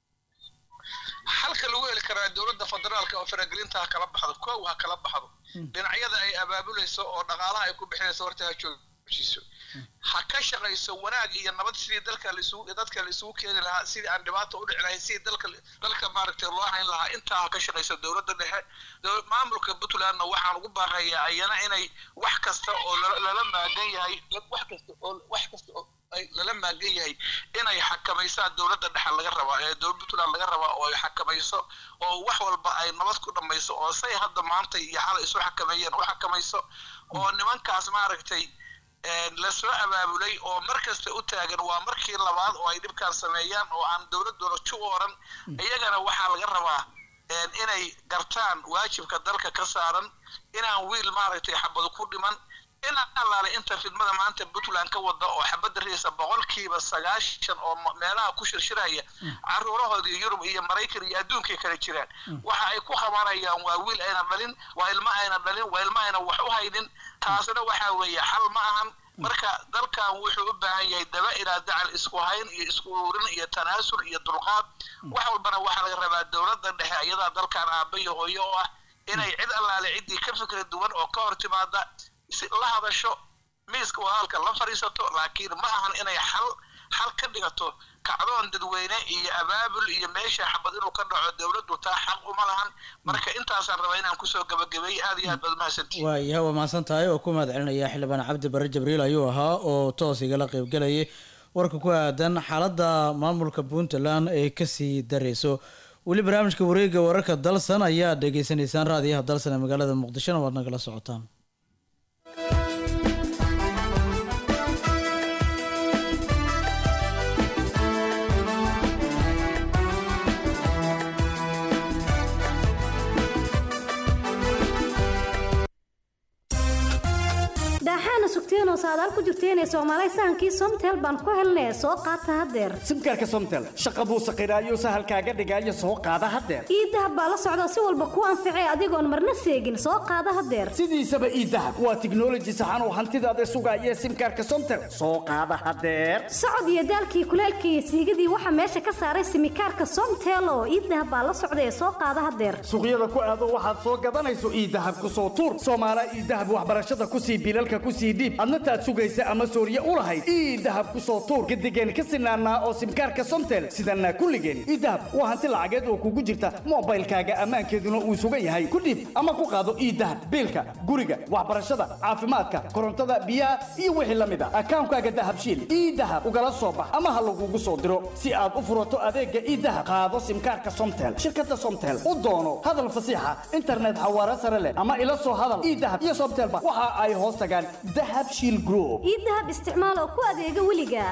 xalka lagu heli karaa dowladda federaalka oo faragelinta ha kala baxdo kow ha kala baxdo dhinacyada ay abaabulayso oo dhaqaalaha ay ku bixinayso horta ha joojiso ha ka shaqayso wanaag iyo nabad sidii dalka laisugu dadka la isugu keeni lahaa sidii aan dhibaato u dhici lahayn sidii dalka dalka maaragtay loo hayn lahaa intaa ha ka shaqayso dowladda dhexe dow- maamulka puntlandna waxaan ugu baaqayaa ayana inay wax kasta oo lala- lala maagan yahay wax kasta oo wax kasta oo ay lala maagan yahay inay xakamaysaa dowladda dhexe laga rabaa ee dowladda puntland laga rabaa oo ay xakamayso oo wax walba ay nabad ku dhamayso oo say hadda maanta iyo xalay isu xakameeyeen u xakamayso oo nimankaas maaragtay een, lasoo abaabulay oo mar kasta u taagan waa markii labaad oo ay dhibkaan sameeyaan oo aan dowladooda ju oran iyagana waxaa laga rabaa een, inay gartaan waajibka dalka ka saaran inaan wiil maaragtay xabad ku dhiman in allaale inta fidmada maanta puntland ka wada oo xabadda riisa boqolkiiba sagaashan oo ma- meelaha ku shirshiraya caruurahoodii yurub iyo maraykan iyo adduunkay kala jiraan waxa ay ku qabanayaan waa wiil ayna dhalin waa ilmo ayna dhalin waa ilmo ayna wax u haynin taasna waxaa weeye xal ma ahan marka dalkan wuxuu u baahan yahay daba ilaa dacal isku hayn iyo isku ururin iyo tanaasul iyo dulqaad wax walbana waxaa laga rabaa dowladda dhexe iyadaa dalkan aabba iyo hooyo oo ah inay cid allaale ciddii ka fikra duwan oo ka hor timaada si la hadasho miiska wadaalka la fadhiisato laakiin ma ahan inay xal xal ka dhigato kacdoon dadweyne iyo abaabul iyo meesha xabad inuu ka dhaco dowladdu taa xaq uma lahan marka intaasaan rabaa inaan kusoo gabagabeeyey aad iyo aad baad mahadsantihin waayahay waa mahadsan tahay oo ku mahad celinaya xildhibaan cabdi bare jibriil ayuu ahaa oo toos igala qeybgelayay warka ku aadan xaaladda maamulka puntland ee kasii dareyso weli barnaamijka wareega wararka dalsan ayaa dhegeysanaysaan raadiyaha dalsan ee magaalada muqdishona waad nagala socotaan daaxaana sugteenoo saadaal ku jirteenee soomaalay sahankii somtel baan ku helnee soo qaata haddeer simkaarka somtel shaqa buu saqiraayo sahalkaaga dhigaayo soo qaada haddeer iidahab baa la socda si walba kuu anficee adigoon marna seegin soo qaada haddeer sidiisaba iidahab waa tiknoloji saxan oo hantidaada sugaaya simkaarka somtel soo qaada haddeer socod iyo daalkii kuleelkii iyo siigadii waxaa meesha ka saaray simikaarka somtel oo iidahab baa la socda ee soo qaada haddeer suuqyada ku aado waxaad soo gadanayso iidahab ku soo tuur soomaala iidahab waxbarashada ku sii bilalka ku sii dhiib adna taad sugaysa ama sooriye u lahayd iidahab ku soo tuur gadigeen ka sinaanaa oo simkaarka somtel sidanaa kulligeen iidahab waa hanti lacageed oo kugu jirta moobaylkaaga ammaankeeduna uu sugan yahay ku dhiib ama ku qaado iidahab biilka guriga waxbarashada caafimaadka korontada biyaha iyo wixii la mid a akaankaaga dahabshiil iidahab ugala soo bax ama ha lagugu soo diro si aad u furato adeega iidahab qaado simkaarka somtel shirkada somtel u doono hadal fasiixa internet xawaare sare leh ama ila soo hadal iidahab iyo somtelba waxa ay hoos tagaan dahab shiil group iidahab isticmaal oo ku adeega weliga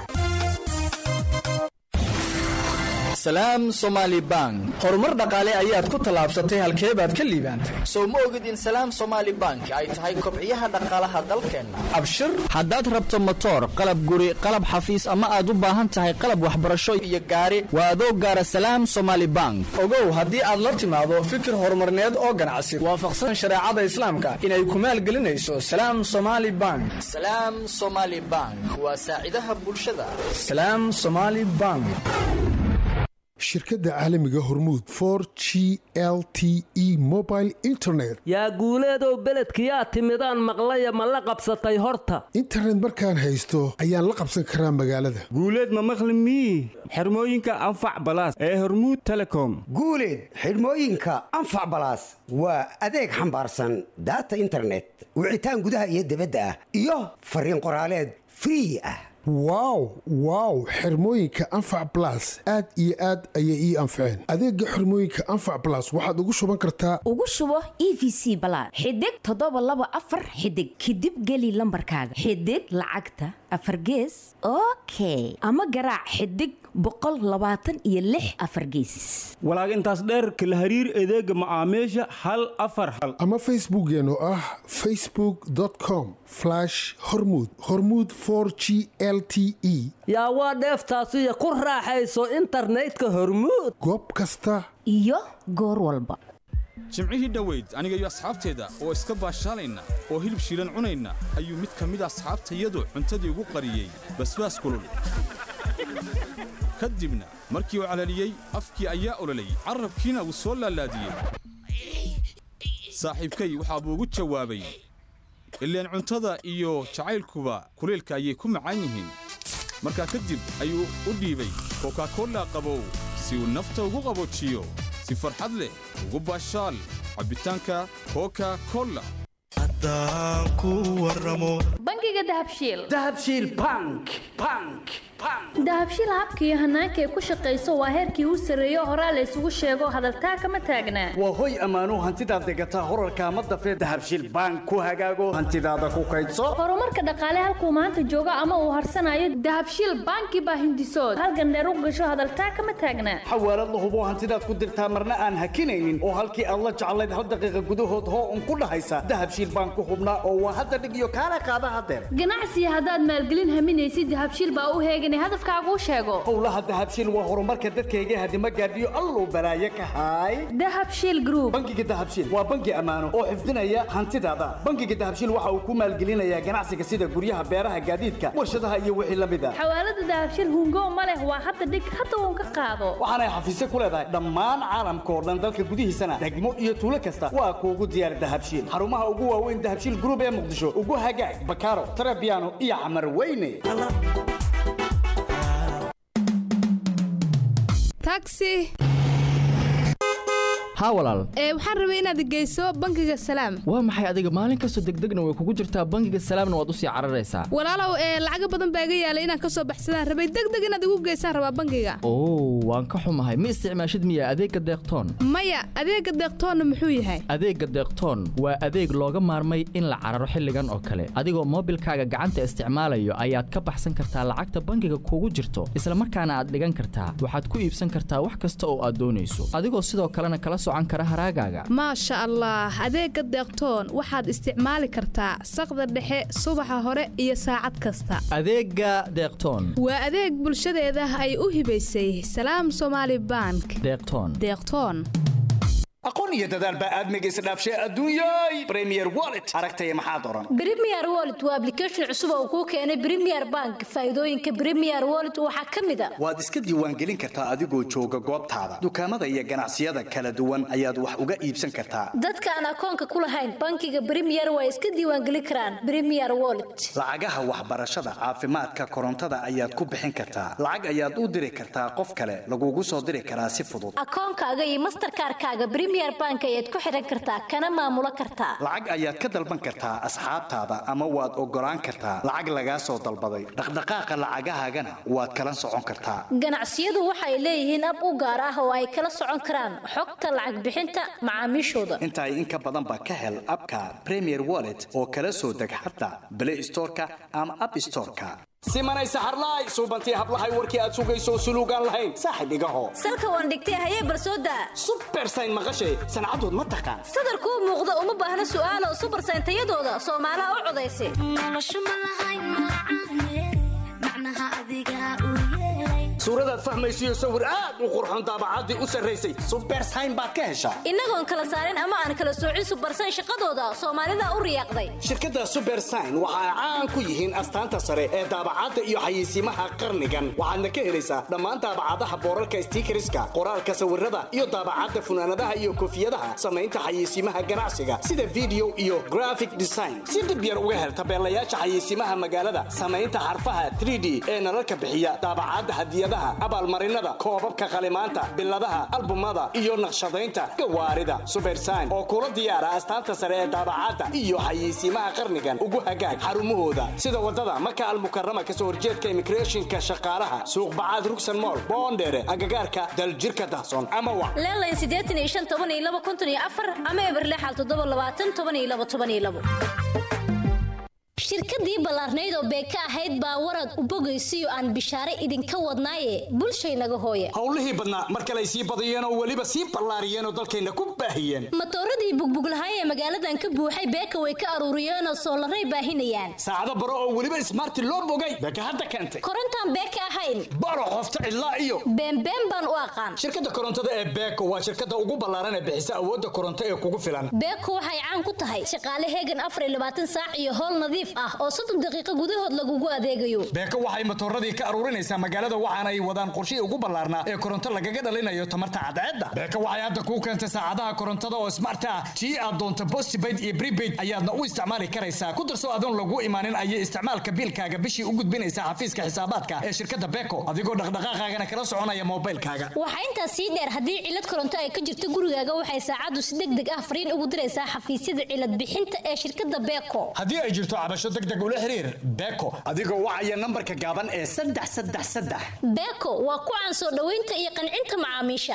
salaam somaali bank horumar dhaqaale ayaad ku tallaabsatay halkee baad ka liibaantay sow ma ogid in salaam somaali bank ay tahay kobciyaha dhaqaalaha dalkeenna abshir haddaad rabto motoor qalab guri qalab xafiis ama aad u baahan tahay qalab waxbarasho iyo gaari waa adoo gaara salaam somaali bank ogow haddii aad la timaado fikir horumarneed oo ganacsi waafaqsan shareecada islaamka inay ku maalgelinayso salaam somaali bank salaam somaali bank waa saacidaha bulshada salaam somaali bank shirkadda caalamiga hormuud for g l t e mobile internet yaa guuleedow beledkiyaa timidaan maqlaya ma la qabsatay horta internet markaan haysto ayaan la qabsan karaa magaalada guuleed ma maqli mii xirmooyinka anfac balaas ee hormuud telecom guuleed xidhmooyinka anfac balaas waa adeeg xambaarsan daata internet wicitaan gudaha iyo dibadda ah iyo fariin qoraaleed free ah wow wow xirmooyinka anfac blas aad iyo aad ayay ii anfaceen adeega xirmooyinka anfac blas waxaad ugu shuban kartaa ugu shubo e v c balaad xidig toddoba laba afar xidig kadib geli lambarkaaga xidig lacagta afar gees okay ama garaac xidig boqol labaatan iyo lix afar gees walaag intaas dheerka la hariir adeega macaamiisha hal afar hal ama facebookkeen oo ah facebook com hormud hormud g l t e yaa waa dheeftaasiyo ku raaxayso internetka hormuud goob kasta iyo goor walba jimcihii dhoweyd aniga iyo asxaabteeda oo iska baashaalayna oo hilib shiilan cunayna ayuu mid ka mid asxaabtayadu cuntadii ugu qariyey basbaas kulul ka dibna markii uu calaliyey afkii ayaa ololayy carrabkiina wuu soo laalaadiyey saaxiibkay waxaa buu ugu jawaabay ileen cuntada iyo jacaylkuba kuleylka ayay ku macaan yihiin markaa kadib ayuu u dhiibay kokakolla qabow si uu nafta ugu qaboojiyo si farxad leh ugu baashaal cabbitaanka koka kolla bangiga dahabshiil dahabshiil bank bank dahabshiil habka iyo hanaanka ay ku shaqayso waa heerkii u sarreeyo horaa la isugu sheego hadaltaa kama taagnaa waa hoy ammaanuu hantidaad degataa horarka ma dafee dahabshiil bank ku hagaago hantidaada ku kaydso horumarka dhaqaale halkuu maanta joogo ama uu harsanayo dahabshiil banki baa hindisood halgandheer u gasho hadaltaa kama taagnaa xawaalad la hubo hantidaad ku dirtaa marna aan hakinaynin oo halkii aad la jeclayd hal daqiiqa gudahood hoo un ku dhahaysa dahabshiil bank ku hubnaa oo waa hadda dhig iyo kaala qaada hadeer ganacsiga haddaad maalgelin haminaysid dahabshiil baa u heegan hadafkaaguu sheego howlaha dahabshiil waa horumarka dadkayga hadima gaadhiyo alluu balaaye ka haay dahabshiil group bangiga dahabshiil waa bangi ammaano oo xifdinaya hantidaada bangiga dahabshiil waxa uu ku maalgelinayaa ganacsiga sida guryaha beeraha gaadiidka warshadaha iyo wixii la mid a xawaalada dahabshiil hungo ma leh waa hadda dhig hadda uun ka qaado waxaanay xafiisyo ku leedahay dhammaan caalamka oo dhan dalka gudihiisana degmo iyo tuulo kasta waa kuugu diyaar dahabshiil xarumaha ugu waaweyn dahabshiil group ee muqdisho ugu hagaag bakaaro tarabiano iyo camar weyne taxi haa walaal ee waxaan rabay inaad geyso bangiga salaam waa maxay adiga maalin kastoo degdegna way kugu jirtaa bangiga salaamna waad usii cararaysaa walaalow ee lacaga badan baa iga yaalay inaan kasoo baxsadaan rabay degdeg inaad igu geysaan rabaa bangiga oo waan ka xumahay ma isticmaashid miya adeegga deeqtoon maya adeegga deeqtoonna muxuu yahay adeegga deeqtoon waa adeeg looga maarmay in la cararo xilligan oo kale adigoo moobilkaaga gacanta isticmaalayo ayaad ka baxsan kartaa lacagta bangiga kugu jirto isla markaana aad dhigan kartaa waxaad ku iibsan kartaa wax kasta oo aad doonayso adigoo sidoo kalena kala maasha allah adeegga deeqtoon waxaad isticmaali kartaa saqda dhexe subaxa hore iyo saacad kasta adeegga deeqtoon waa adeeg bulshadeeda ay u hibaysay salaam somaali bank deeqtoon deeqtoon aqoon iyo dadaal baa aadmiga isdhaafshay adduunyay premier wallet aragtaya maxaad oran premier wallet waa application cusub oo kuu keenay premier bank faa'iidooyinka premier wallet waxaa ka mid a waad iska diiwaangelin kartaa adigoo jooga goobtaada dukaamada iyo ganacsiyada kala duwan ayaad wax uga iibsan kartaa dadka aan akoonka ku lahayn bankiga premier waa iska diiwaangelin karaan premier wallet lacagaha waxbarashada caafimaadka korontada ayaad ku bixin kartaa lacag ayaad u diri kartaa qof kale lagugu soo diri karaa si fudud akoonkaaga iyo masterkaarkaaga premier bank ayaad ku xiran kartaa kana maamulo kartaa lacag ayaad ka dalban kartaa asxaabtaada ama waad ogolaan kartaa lacag lagaa soo dalbaday dhaqdhaqaaqa lacagahaagana waad kala socon kartaa ganacsiyadu waxay leeyihiin ab u gaar ah oo ay kala socon karaan xogta lacag bixinta macaamiishooda intaay in ka badanba ka hel abka premier wallet oo kala soo deg xataa play storeka ama app storeka simanay saxarlaay suubantii hablahay warkii aad sugayso suluugaan lahayn saaxib igaho salka waan dhigtay hayee barsooda subersayn maqashay sancadood ma taqaan sadarkuu muuqda uma baahna su'aalo subersayn tayadooda soomaalaha u codaysa suuradaad fahmaysiyo sawir aad u qurxoon daabacaddii u sarraysay subersayn baad ka heshaa innagoon kala saarin ama aan kala soocin subarsan shaqadooda soomaalida u riyaaqday shirkadda subersign waxa ay caan ku yihiin astaanta sare ee daabacadda iyo xayeysiimaha qarnigan waxaadna ka helaysaa dhammaan daabacadaha boorarka stiikariska qoraalka sawirada iyo daabacadda funaanadaha iyo koofiyadaha samaynta xayeysiimaha ganacsiga sida video iyo graphic design si dhib yar uga hel tabeelayaasha xayeysiimaha magaalada samaynta xarfaha 3d ee nalalka bixiya daabacadda hadiyadaha abaalmarinada koobabka qalimaanta biladaha albumada iyo naqshadaynta gawaarida subersign oo kula diyaara astaanta sare ee daabacadda iyo xayeysiimaha qarnigan ugu hagaag xarumahooda sida wadada maka almukarama kasoo horjeedka immigrationka shaqaalaha suuq bacaad rugsan mool boondheere agagaarka daljirka dahsoon ama wa leelayn siddeetan iyo shan toban iyo laba konton iyo afar ama eberlexal toddoba labaatan toban iyo laba toban iyo labo shirkadii ballaarnayd oo beeka ahayd baa warad u bogaysiyo aan bishaare idinka wadnaaye bulshaynaga hooye howlihii badnaa mar kale ay sii badiyeen oo weliba sii ballaariyeen oo dalkayna ku baahiyeen matooradii bugbuglahay ee magaaladan ka buuxay beeka way ka aruuriyeenoo soolaray baahinayaan saacado baro oo weliba ismaarti loo bogay beeka hadda keentay korontaan beeka ahayn baro qofta cidlaa iyo beenbeen baan u aqaan shirkadda korontada ee beeko waa shirkadda ugu ballaaran ee bixisa awoodda koronto ee kugu filan beeko waxay caan ku tahay shaqaale heegan afar iyo labaatan saac iyo howl nadiif ah oo soddon daqiiqo gudahood lagugu adeegayo beeko waxay matooradii ka aruurinaysaa magaalada waxaana ay wadaan qorshihii ugu ballaarnaa ee koronto lagaga dhalinayo tamarta cadceedda beeko waxay hadda kuu keentay saacadaha korontada oo smart ah tii aad doonto postpaid iyo prepaid ayaadna u isticmaali karaysaa ku darso adoon lagu imaanin ayay isticmaalka biilkaaga bishii u gudbinaysaa xafiiska xisaabaadka ee shirkadda beeko adigoo dhaqdhaqaaqaagana kala soconaya moobilkaaga waxaa intaas sii dheer haddii cilad koronto ay ka jirto gurigaaga waxay saacaddu si deg deg ah fariin ugu diraysaa xafiisyada cilad bixinta ee shirkadda beeko haddii ay jirto cabasho deg deg ula xiriir beeko adigoo wacaya nambarka gaaban ee saddex saddex saddex beeko waa ku caan soo dhoweynta iyo qancinta macaamiisha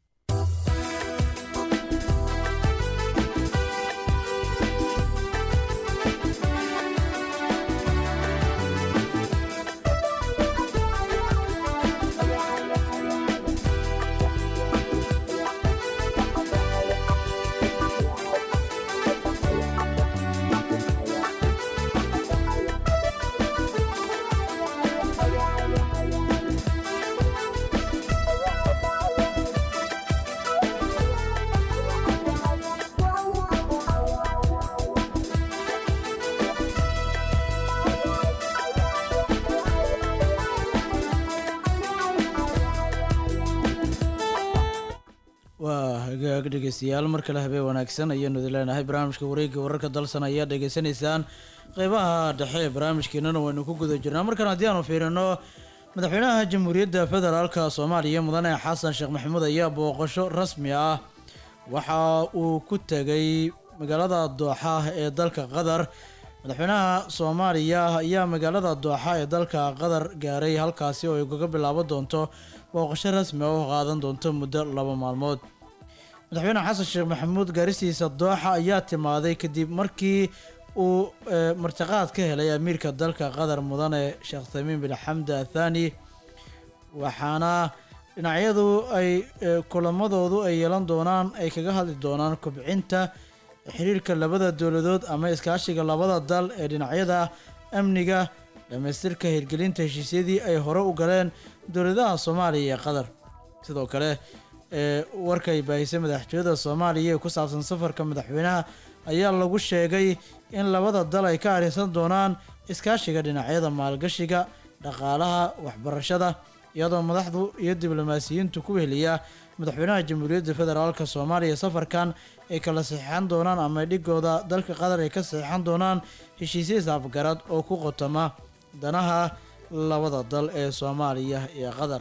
waa hagaag dhegeystayaal mar kale habeen wanaagsan ayaanu idin leenahay barnaamijka wareegga wararka dalsan ayaa dhegeysanaysaan qeybaha dhexe ee barnaamijkeenana waynu ku guda jirnaa markan haddii aanu fiirino madaxweynaha jamhuuriyadda federaalka soomaaliya mudane xasan sheekh maxamuud ayaa booqasho rasmi ah waxa uu ku tegay magaalada dooxa ee dalka qatar madaxweynaha soomaaliya ayaa magaalada dooxa ee dalka qatar gaaray halkaasi oo ay kaga bilaaban doonto booqasho rasmi ah oo qaadan doonto muddo laba maalmood madaxweyne xasan sheekh maxamuud gaaristiisa dooxa ayaa timaaday kadib markii uu martiqaad ka helay amiirka dalka qatar mudane sheekh tamiim bin xamda athani waxaana dhinacyadu ay kulamadoodu ay yeelan doonaan ay kaga hadli doonaan kobcinta xiriirka labada dowladood ama iskaashiga labada dal ee dhinacyada amniga dhamaystirka hirgelinta heshiisyadii ay hore u galeen dowladaha soomaaliya iyo qatar sidoo kale ee warkay baahisay madaxtooyada soomaaliya ee ku saabsan safarka madaxweynaha ayaa lagu sheegay in labada dal ay ka arrinsan doonaan iskaashiga dhinacyada maalgashiga dhaqaalaha waxbarashada iyadoo madaxdu iyo diblomaasiyiintu ku weheliya madaxweynaha jamhuuriyadda federaalka soomaaliya safarkan ay kala saxiixan doonaan ama dhigooda dalka qatar ay ka saxiixan doonaan heshiisya isafgarad oo ku qotoma danaha labada dal ee soomaaliya iyo qatar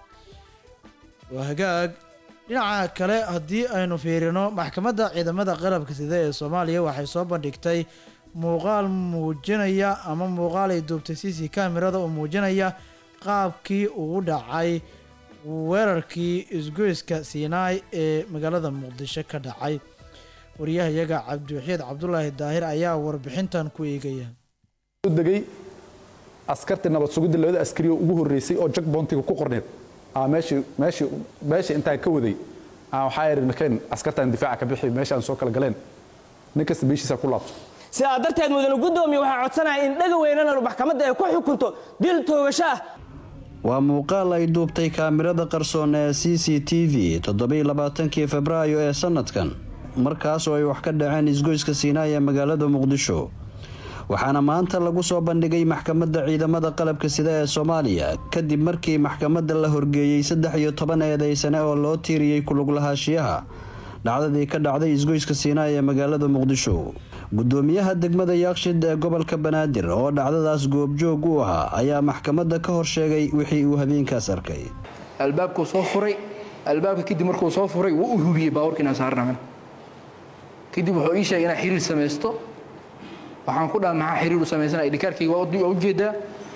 waa hagaag dhinaca kale haddii aynu fiirino maxkamadda ciidamada qalabka sida ee soomaaliya waxay soo bandhigtay muuqaal muujinaya ama muuqaal ay duubtay c c kamerada oo muujinaya qaabkii ugu dhacay weerarkii isgoyska siinaai ee magaalada muqdisho ka dhacay wariyahayaga cabdiwaxiid cabdulaahi daahir ayaa warbixintan ku eegaya degay askarta nabad sugidda labada askari oo ugu horreysay oo jak boontiga ku qorneed aa meeshii meeshii meesha intaan ka waday aan waxaa yidhi nakeen askartaan difaaca ka bixi meesha aan soo kala galeen nin kasta meeshiisa ku laabto sidaa darteed mudane guddoomiye waxaa codsanaya in dhaga weynana maxkamadda ay ku xukunto dil toogasho ah waa muuqaal ay duubtay kaamirada qarsoon ee c c t v toddobailabaatankii febraayo ee sanadkan markaas oo ay wax ka dhaceen isgoyska siinaay ee magaalada muqdisho waxaana maanta lagu soo bandhigay maxkamadda ciidamada qalabka sida ee soomaaliya kadib markii maxkamadda la horgeeyey saddex iyo toban eedeysane oo loo tiiriyey kuluglahaanshiyaha dhacdadii ka dhacday isgoyska siinaay ee magaalada muqdisho gudoomiyaha degmada yaaqshid ee gobolka banaadir oo dhacdadaas goobjoog u ahaa ayaa maxkamadda ka hor sheegay wixii uu habeenkaas arkay albaabkuu soo furay albaabka kadib markuu soo furay wuu u hubiyey baabuurka inaan saarnamin kadib wuxuu ii sheegay inaan xiriir samaysto waxaan ku dhaha maxaa xiriir u samaysana dhikaarkayga waa ujeedaa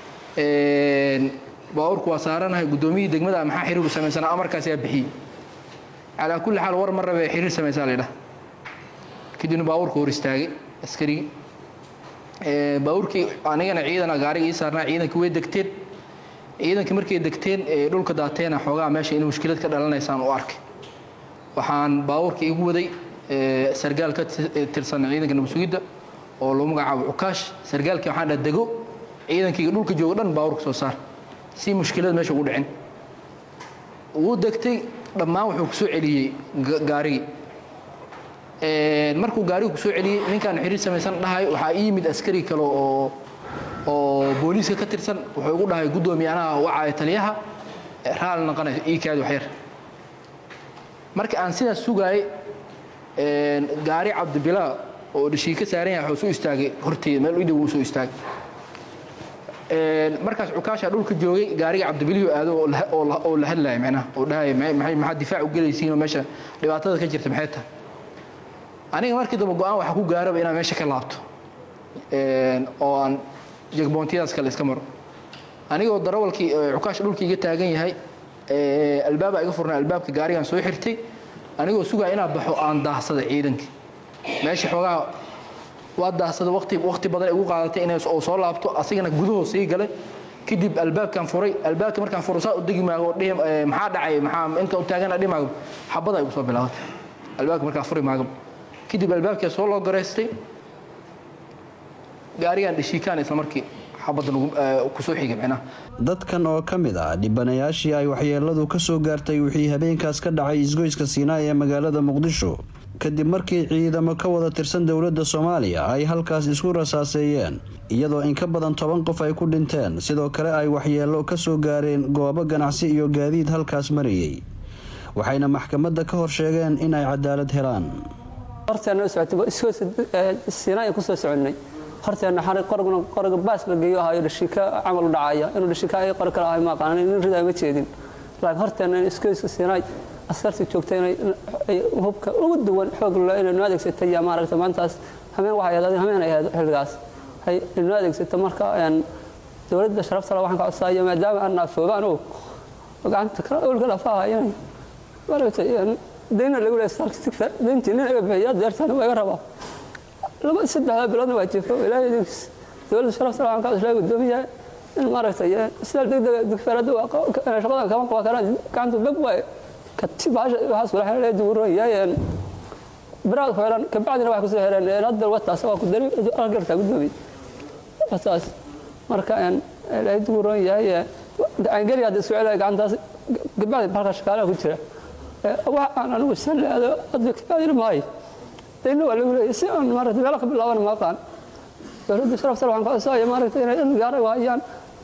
baabuurku waa saaranahay gudoomiyihii degmada maxaa xiriir u samaysana amarkaas yaa bixiyey calaa kulli xaal war ma rabe xiriir samaysaa laydhaha kadibna baabuurka hor istaagay askarigii baabuurkii anigana ciidana gaariga ii saarnaa ciidankii way degteen ciidankii markay degteen dhulka daateena xoogaa meesha in mushkilad ka dhalanaysaan u arkay waxaan baabuurka igu waday sargaal ka tirsan ciidanka nabadsugidda oo loo magacaabo cukaash sargaalkii waxaan dhaha dego ciidankayga dhulka jooga dhan baabuurka soo saar si mushkilad meesha ugu dhicin wuu degtay dhammaan wuxuu ku soo celiyey gaarigii markuu gaarigu ku soo celiyey ninkaan xiriir samaysan dhahay waxaa ii yimid askari kale oo oo booliiska ka tirsan wuxuu igu dhahay guddoomiye anaha wacaya taliyaha raali naqanayo ii kaadi waxyar marka aan sidaas sugaayay gaari cabdibilaa oo dhishii ka saaran yahay wuxuu soo istaagay horteyda meel idhow uu soo istaagay markaas cukaasha dhulka joogay gaariga cabdibiliyo aado oo la hadlaya macnaha oo dhahaya maxaa difaac u gelaysiin oo meesha dhibaatada ka jirta maxay tahay aniga markii dambe go-aan waxaa ku gaaraba inaan meesha ka laabto oo aan jegboontiyadaas kale iska maro anigoo darawalkii cukaasha dhulka iga taagan yahay albaaba iga furnay albaabka gaarigaan soo xirtay anigoo sugaa inaa baxo aan daahsada ciidankii meesha xoogaa waa daahsada waqti waqti badan igu qaadatay inay oo soo laabto asigana gudahoo sii galay kadib albaabkaan furay albaabka markaan furo saa u degi maago dhihi maxaa dhacay maxaa inta u taagana dhihi maago xabada igu soo bilaabatay albaabka markaan furi maago kadib albaabkaa soo loo garaystay gaarigaan dhishiikaan isla markii xabadda kusoo xigay micnaha dadkan oo ka mid ah dhibanayaashii ay waxyeeladu ka soo gaartay wixii habeenkaas ka dhacay isgoyska siinaay ee magaalada muqdisho kadib markii ciidamo ka wada tirsan dowladda soomaaliya ay halkaas isku rasaaseeyeen iyadoo in ka badan toban qof ay ku dhinteen sidoo kale ay waxyeelo ka soo gaareen goobo ganacsi iyo gaadiid halkaas marayay waxayna maxkamadda ka hor sheegeen in ay cadaalad helaan horteenna kusoo soconnay horteenna xarig qorgna qorga baas la geeyo ahayo dhashika camal u dhacaya inuu dhashika ay qor kale ahay ma aqaanan nin ridaa ma jeedin laakiin horteenna iskooyska siinaay askartii joogtay inay hubka ugu duwan xoog inay noo adeegsatay yaa maaragta maantaas hameen waxay ahayd hameen ay ahayd xilligaas ay noo adeegsata marka dowladda sharafta le waxaan ka codsaaya maadaama aan naafoobaan oo gacanta kala awlka lafaha inay maaragtay dayna lagu leeyahay saalka tigta dayntii nin iga bixiya deertana waa iga rabaa laba saddexda biloodna waa jifo ilaahay idinkiis dowladda sharafta le waxaan ka codsaaya guddoomiyaha in maaragtay sidaal degdega digfeerada shaqada kama qaban karaan gacanta beg waaye katib waxaas kula xeelay duuran yaayeen biraad xeelan kabacdina wax ku soo xeelan hadda wataas waa ku dari argarta gudoomi wataas marka aan ilaahay duuran yahay aan gari hadda soo celay gacantaas kabacdi halka shaqaalaha ku jira wax aan anigu salaado hadda kabacdina maayo dayna waa lagu leeyahay si aan maaragtay meelo ka bilaaban ma aqaan dowladda sharafta waxaan ka codsanaya maaragtay inay in gaara waayaan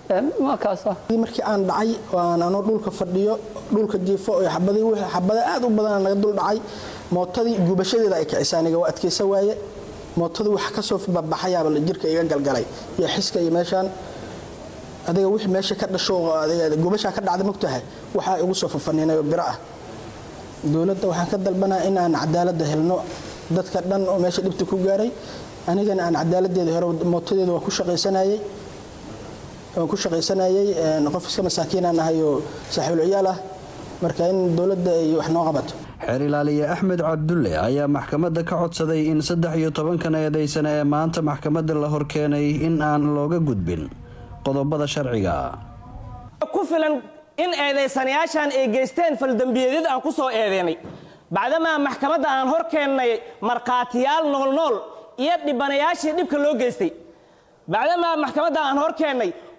markii aan dhacay aan anoo dhulka fadhiyo dhulka jiifo oo xabadii wixii xabada aad u badan naga dul dhacay mootadii gubashadeeda ay kicisay aniga waa adkaysa waaye mootadii wax ka soo babaxayaaba jirka iga galgalay iyo xiska iyo meeshaan adiga wixii meesha ka dhasho adiga gubashaa ka dhacday mogtahay waxaa igu soo fafaniinay oo biro ah dowladda waxaan ka dalbanaa in aan cadaaladda helno dadka dhan oo meesha dhibta ku gaaray anigana aan cadaaladeeda hore mootadeeda waa ku shaqaysanayay waan ku shaqaysanayay qof iska masaakiinaan ahay oo saaxiibul ciyaal ah marka in dowladda ay wax noo qabato xeer ilaaliye axmed cabdulle ayaa maxkamadda ka codsaday in saddex iyo tobankan eedaysane ee maanta maxkamadda la horkeenay in aan looga gudbin qodobada sharciga ku filan in eedaysanayaashan ay geysteen faldembiyeedyada aan ku soo eedeynay bacdamaa maxkamadda aan hor keennay markhaatiyaal noolnool iyo dhibanayaashii dhibka loo geystay bacdamaa maxkamadda aan hor keennay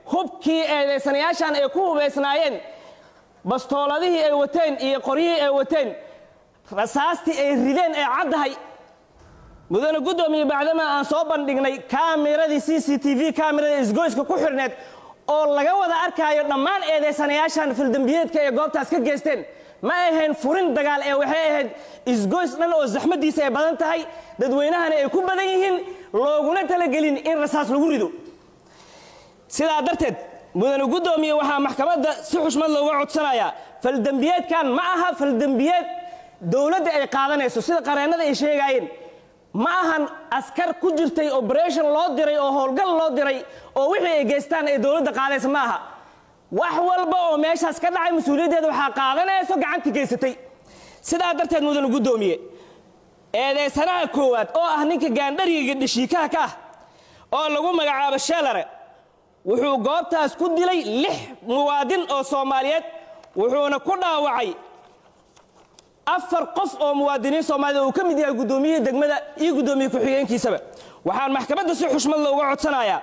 hubkii eedaysanayaashan ay ku hubaysnaayeen bastooladihii ay wateen iyo qoryihii ay wateen rasaastii ay rideen ee caddahay mudane guddoomiye bacdama aan soo bandhignay kaamiradii c c t v kaamirada isgoyska ku xidhneed oo laga wada arkaayo dhammaan eedaysanayaashan fildambiyeedka ee goobtaas ka geysteen ma ahayn furin dagaal ee waxay ahayd isgoys dhan oo zaxmadiisa ay badan tahay dadweynahana ay ku badan yihiin looguna talagelin in rasaas lagu rido sidaa darteed mudane guddoomiye waxaa maxkamadda si xushmad looga codsanayaa faldembiyeedkan ma aha faldembiyeed dowladda ay qaadanayso sida qareennada ay sheegaayeen ma ahan askar ku jirtay operation loo diray oo howlgal loo diray oo wixii ay geystaan ee dowladda qaadaysa ma aha wax walba oo meeshaas ka dhacay mas-uuliyaddeeda waxaa qaadanayso gacantii geysatay sidaa darteed mudane guddoomiye eedeysanaha koowaad oo ah ninka gaandhariga dhashiikaha ka ah oo lagu magacaabo sheelare wuxuu goobtaas ku dilay lix muwaadin oo soomaaliyeed wuxuuna ku dhaawacay afar qof oo muwaadiniin soomaaliyed uu ka mid yahay guddoomiyihii degmada iyo guddoomiye ku-xigeenkiisaba waxaan maxkamadda si xushmad looga codsanayaa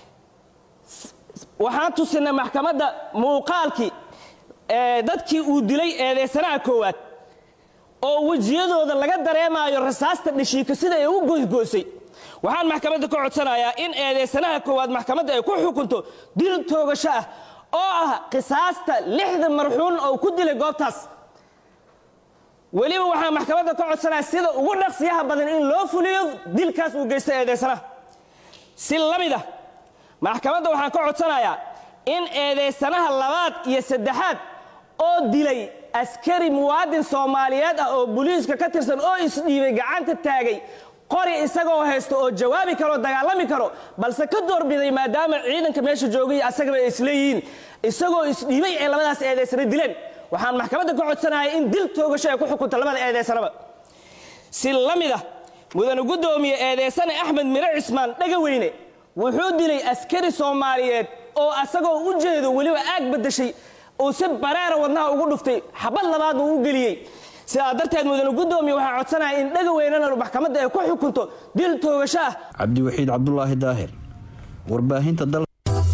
waxaan tusinay maxkamadda muuqaalkii dadkii uu dilay eedeysanaha koowaad oo wejiyadooda laga dareemaayo rasaasta dhashiika sida ay u goysgoysay waxaan maxkamadda ka codsanayaa in eedeysanaha koowaad maxkamadda ay ku xukunto dil toogasho ah oo ah qisaasta lixda marxuun oo ku dilay goobtaas weliba waxaan maxkamadda ka codsanayaa sida ugu dhaqsiyaha badan in loo fuliyo dilkaas uu geysta eedeysanaha si la mid ah maxkamadda waxaan ka codsanayaa in eedeysanaha labaad iyo saddexaad oo dilay askari muwaadin soomaaliyeed ah oo booliiska ka tirsan oo isdhiibay gacanta taagay qori isagoo haysto oo jawaabi karo dagaalami karo balse ka doorbiday maadaama ciidanka meesha joogay asagaba ay isleeyihiin isagoo isdhiibay ee labadaas eedeysana dileen waxaan maxkamadda ka codsanaya in dil toogasho ay ku xukunto labada eedeysanaba si la mid ah mudane guddoomiye eedeysane axmed mire cismaan dhegaweyne wuxuu dilay askari soomaaliyeed oo asagoo u jeedo weliba aag badashay uu si bareera wadnaha ugu dhuftay xabad labaad uu u geliyey sidaa darteed mudane guddoomiye waxaa codsanaya in dhagaweynana maxkamadda ay ku xukunto dil toogasho ah cabdiwaxiid cabdulaahi daahir warbaahinta dal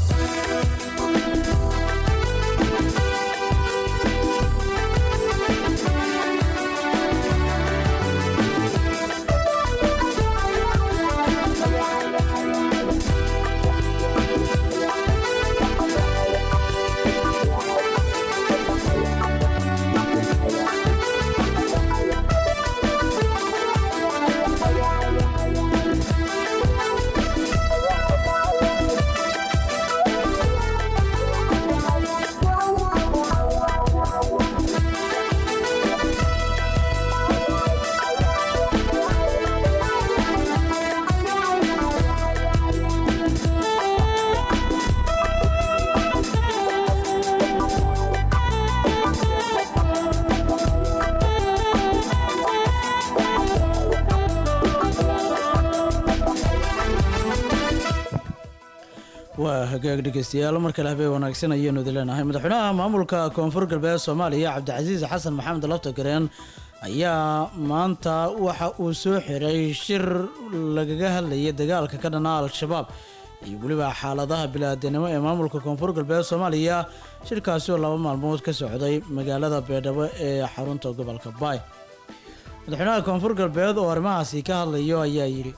waa hagaag dhegeystayaal mar kale habeen wanaagsan ayaanu idin leenahay madaxweynaha maamulka koonfur galbeed soomaaliya cabdicasiis xasan maxamed lafta gareen ayaa maanta waxa uu soo xiray shir lagaga hadlayay dagaalka ka dhanaa al-shabaab iyo weliba xaaladaha bilaadanimo ee maamulka koonfur galbeed soomaaliya shirkaasi oo laba maalmood ka socday magaalada beedhabo ee xarunta gobolka baay madaxweynaha koonfur galbeed oo arrimahaasi ka hadlayo ayaa yidhi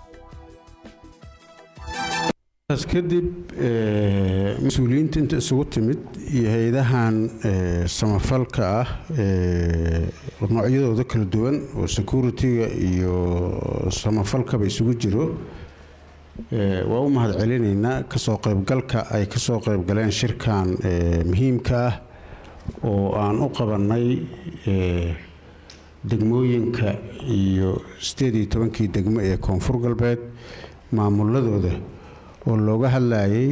kadib mas-uuliyiinta inta isugu timid iyo hay-adahan samafalka ah noocyadooda kala duwan oo security-ga iyo samafalkaba isugu jiro waa u mahad celinaynaa kasoo qaybgalka ay kasoo qaybgaleen shirkan muhiimka ah oo aan u qabannay degmooyinka iyo sideed iyo tobankii degmo ee koonfur galbeed maamuladooda oo looga hadlayay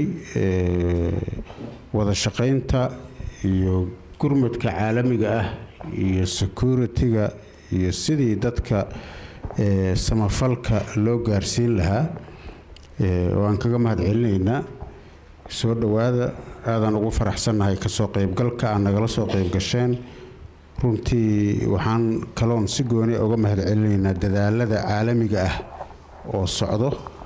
wada shaqaynta iyo gurmadka caalamiga ah iyo security-ga iyo sidii dadka samafalka loo gaarsiin lahaa waan kaga mahad celinaynaa soo dhowaada aadaan ugu faraxsannahay kasoo qaybgalka aan nagala soo qaybgasheen runtii waxaan kaloon si gooni uga mahad celinaynaa dadaalada caalamiga ah oo socdo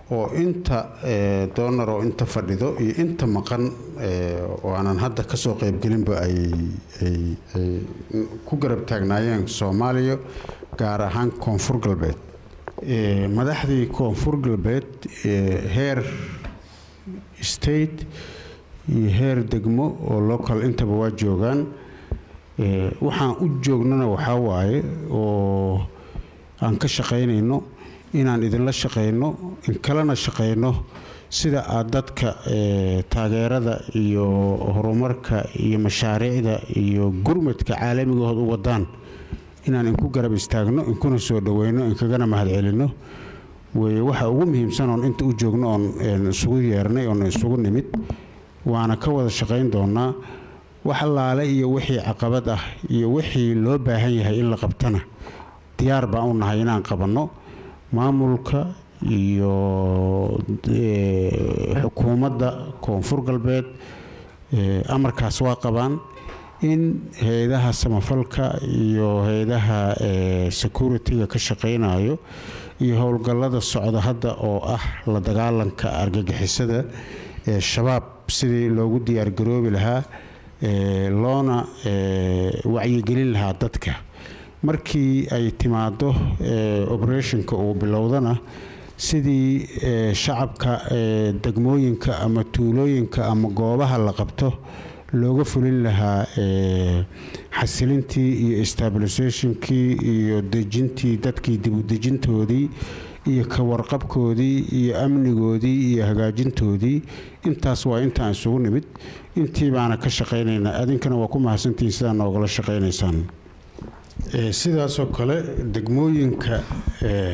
oo inta eh, doonar oo inta fadhido iyo inta maqan eh, oo aanan hadda ka soo qaybgelinba ay ay- ay ku garab taagnaayeen soomaaliya gaar ahaan koonfur galbeed Eh, madaxdii koonfur galbeed eh, heer state iyo heer degmo oo local intaba waa joogaan Eh, waxaan u joognana waxaa waaye oo aan ka shaqaynayno inaan idinla shaqayno in kalena shaqayno sida aad dadka eh, taageerada iyo horumarka iyo mashaariicda iyo gurmadka caalamigahood u wadaan inaan inku garab istaagno inkuna soo dhoweyno inkagana mahadcelino weye waxa ugu muhiimsan oon inta u joogno oon een, isugu yeernay oon isugu nimid waana ka wada shaqayn doonaa wax allaale iyo wixii caqabad ah iyo wixii loo baahan yahay in la qabtana diyaar baan u nahay inaan qabanno maamulka iyo eh, xukuumadda koonfur galbeed eh, amarkaas waa qabaan in hay-adaha samafalka iyo hay-adaha eh, security-ga ka shaqaynayo iyo howlgallada socda hadda oo ah la dagaalanka argagixisada ee shabaab sidii loogu diyaargaroobi lahaa eh, loona eh, wacyigelin lahaa dadka markii ay timaado eh, operationka uu bilowdana sidii eh, shacabka eh, degmooyinka ama tuulooyinka ama goobaha la qabto looga fulin lahaa eh, xasilintii iyo stabilisationkii iyo dejintii dadkii dibudejintoodii iyo ka warqabkoodii iyo amnigoodii iyo hagaajintoodii intaas waa intaan isugu nimid intii baana ka shaqaynaynaa adinkana waa ku mahadsantihiin sidaa noogala shaqaynaysaan Eh, sidaasoo kale degmooyinka eh,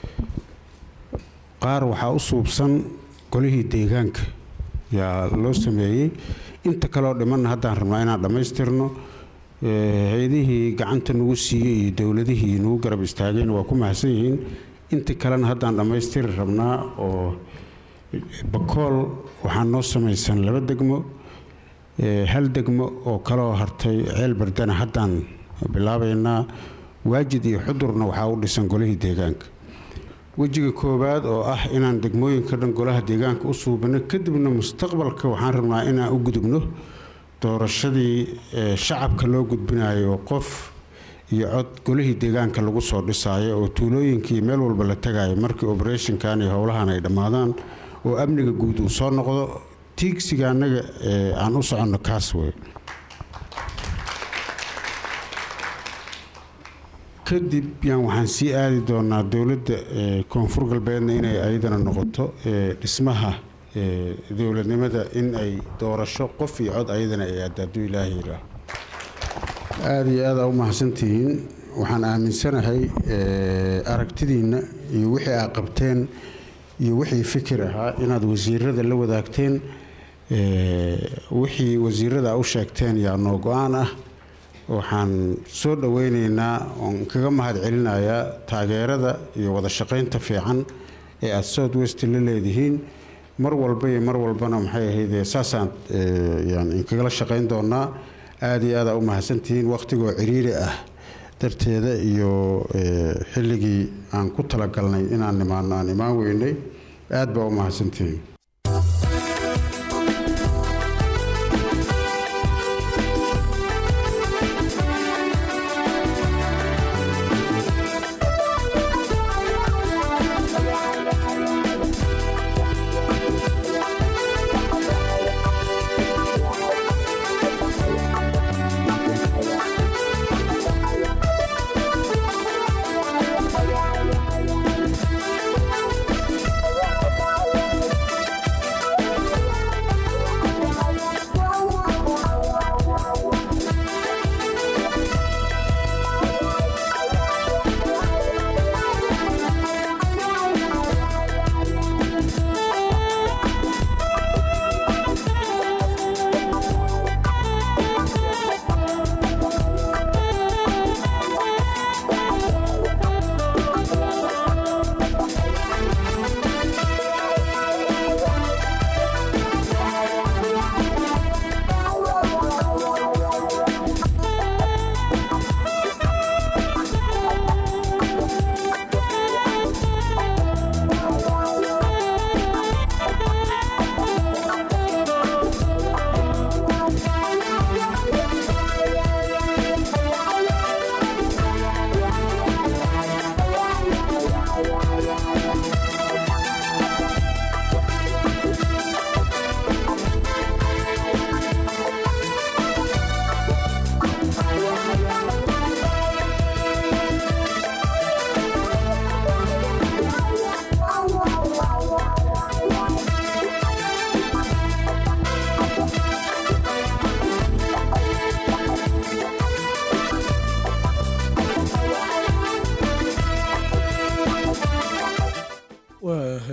qaar waxaa u suubsan golihii deegaanka yaa loo sameeyey inta kaleoo dhimanna haddaan rabnaa inaan dhammaystirno Eh, hay-adihii gacanta nagu siiyey iyo dowladihii nagu garab istaageen waa ku mahadsan yihiin inta kalena haddaan dhammaystiri rabnaa oo bakool waxaa noo samaysan laba degmo Eh, hal degmo oo kaloo hartay ceel bardana haddaan bilaabaynaa waajid iyo xudurna waxaa u dhisan golihii deegaanka wejiga koowaad oo ah inaan degmooyinka dhan golaha deegaanka u suubino kadibna mustaqbalka waxaan rabnaa inaan u gudubno doorashadii eh, shacabka loo gudbinayo qof iyo cod golihii deegaanka lagu soo dhisaayo oo tuulooyinkii meel walba la tagayo markii operationkan iyo howlahan ay dhammaadaan oo amniga guud uu soo noqdo tiigsiga annaga eh, aan u soconno kaas wey kadib yaan waxaan sii aadi doonaa dowladda eh, koonfur galbeedna inay ayadana noqoto eh, dhismaha eh, dowladnimada in ay doorasho qof iyo cod ayadana ay aado hadduu ilaahay yidhaaho aada iyo aada u mahadsantihiin waxaan aaminsanahay eh, aragtidiinna iyo wixii aad qabteen iyo wixii fikir ahaa inaad wasiirada la wadaagteen eh, wixii wasiirada u sheegteen yaa noo go-aan ah waxaan soo dhoweyneynaa oon kaga mahad celinayaa taageerada iyo wada shaqaynta fiican ee aada south west la leedihiin mar walba iyo mar walbana maxay ahayd saasaan eh, yaan inkagala shaqayn doonaa aada iyo aada u mahadsantihiin wakhtigoo ciriiri ah darteeda iyo eh, xilligii aan ku talagalnay inaan nimaano aan imaan weynay aad baa u mahadsantihiin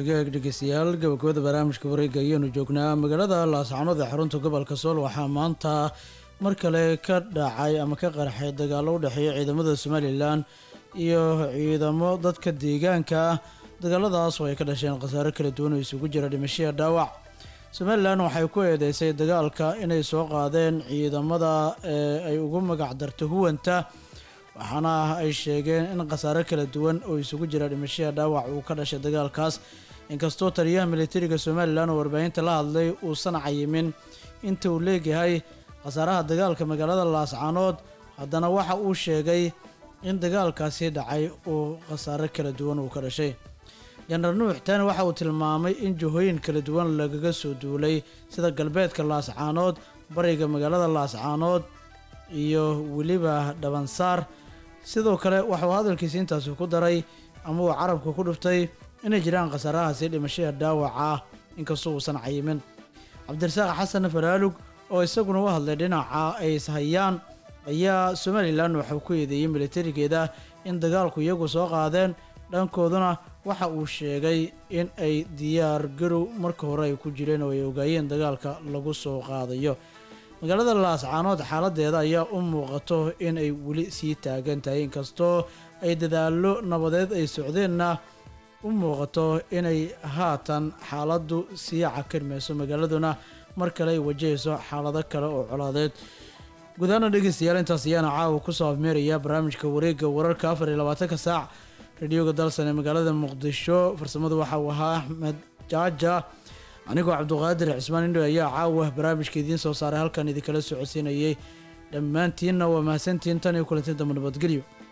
hagaag dhegeystayaal gabagabada barnaamijka wareega ayaanu joognaa magaalada laascanood ee xarunta gobolka sool waxaa maanta mar kale ka dhacay ama ka qarxay dagaalo u dhexeeya ciidamada somalilan iyo ciidamo dadka deegaanka ah dagaaladaas oo ay ka dhasheen khasaare kala duwan oo isugu jira dhimashiya dhaawac somalilan waxay ku eedeysay dagaalka inay soo qaadeen ciidamada ee ay ugu magac darto huwanta waxaana ay sheegeen in khasaare kala duwan oo isugu jira dhimashiya dhaawac uu ka dhashay dagaalkaas inkastoo taliyaha militariga somalilan oo warbaahinta la hadlay uusan cayimin inta uu leegyahay khasaaraha dagaalka magaalada laascanood haddana waxa uu sheegay in dagaalkaasi dhacay uu khasaare kala duwan uu ka dhashay jenaraal nuux taani waxa uu tilmaamay in jihooyin kala duwan lagaga soo duulay sida galbeedka laascaanood bariga magaalada laascaanood iyo weliba dhabansaar sidoo kale waxauu hadalkiisi intaasi ku daray ama uu carabka ku dhuftay inay jiraan khasaarahaasi dhimashada dhaawaca ah inkastoo uusan cayimin cabdirasaaq xasan faraalug oo isaguna u hadlay dhinaca ay ishayaan ayaa somalilan waxau ku eedeeyey militarigeeda in dagaalku iyagu soo qaadeen dhankooduna waxa uu sheegay in ay diyaar garow marka hore ay ku jireen oo ay ogaayeen dagaalka lagu soo qaadayo magaalada laascaanood xaaladeeda ayaa u muuqato in ay weli sii taagan tahay inkastoo ay dadaallo nabadeed ay socdeenna u muuqato inay haatan xaaladdu sii cakirmayso magaaladuna mar kale ay wajahayso xaalado kale oo colaadeed gudahaana dhegeystayaal intaas ayaana caawa kusoo afmeeraya barnaamijka wareegga wararka afar iyo labaatanka saac radioga dalsan ee magaalada muqdisho farsamadu waxa uu ahaa axmed jaaja anigoo cabduqaadir cismaan indho ayaa caawa barnaamijka idiin soo saaray halkan idinkala socodsiinayay dhammaantiinna waa mahadsantihiin tan iyo kulanti dambe nabadgelyo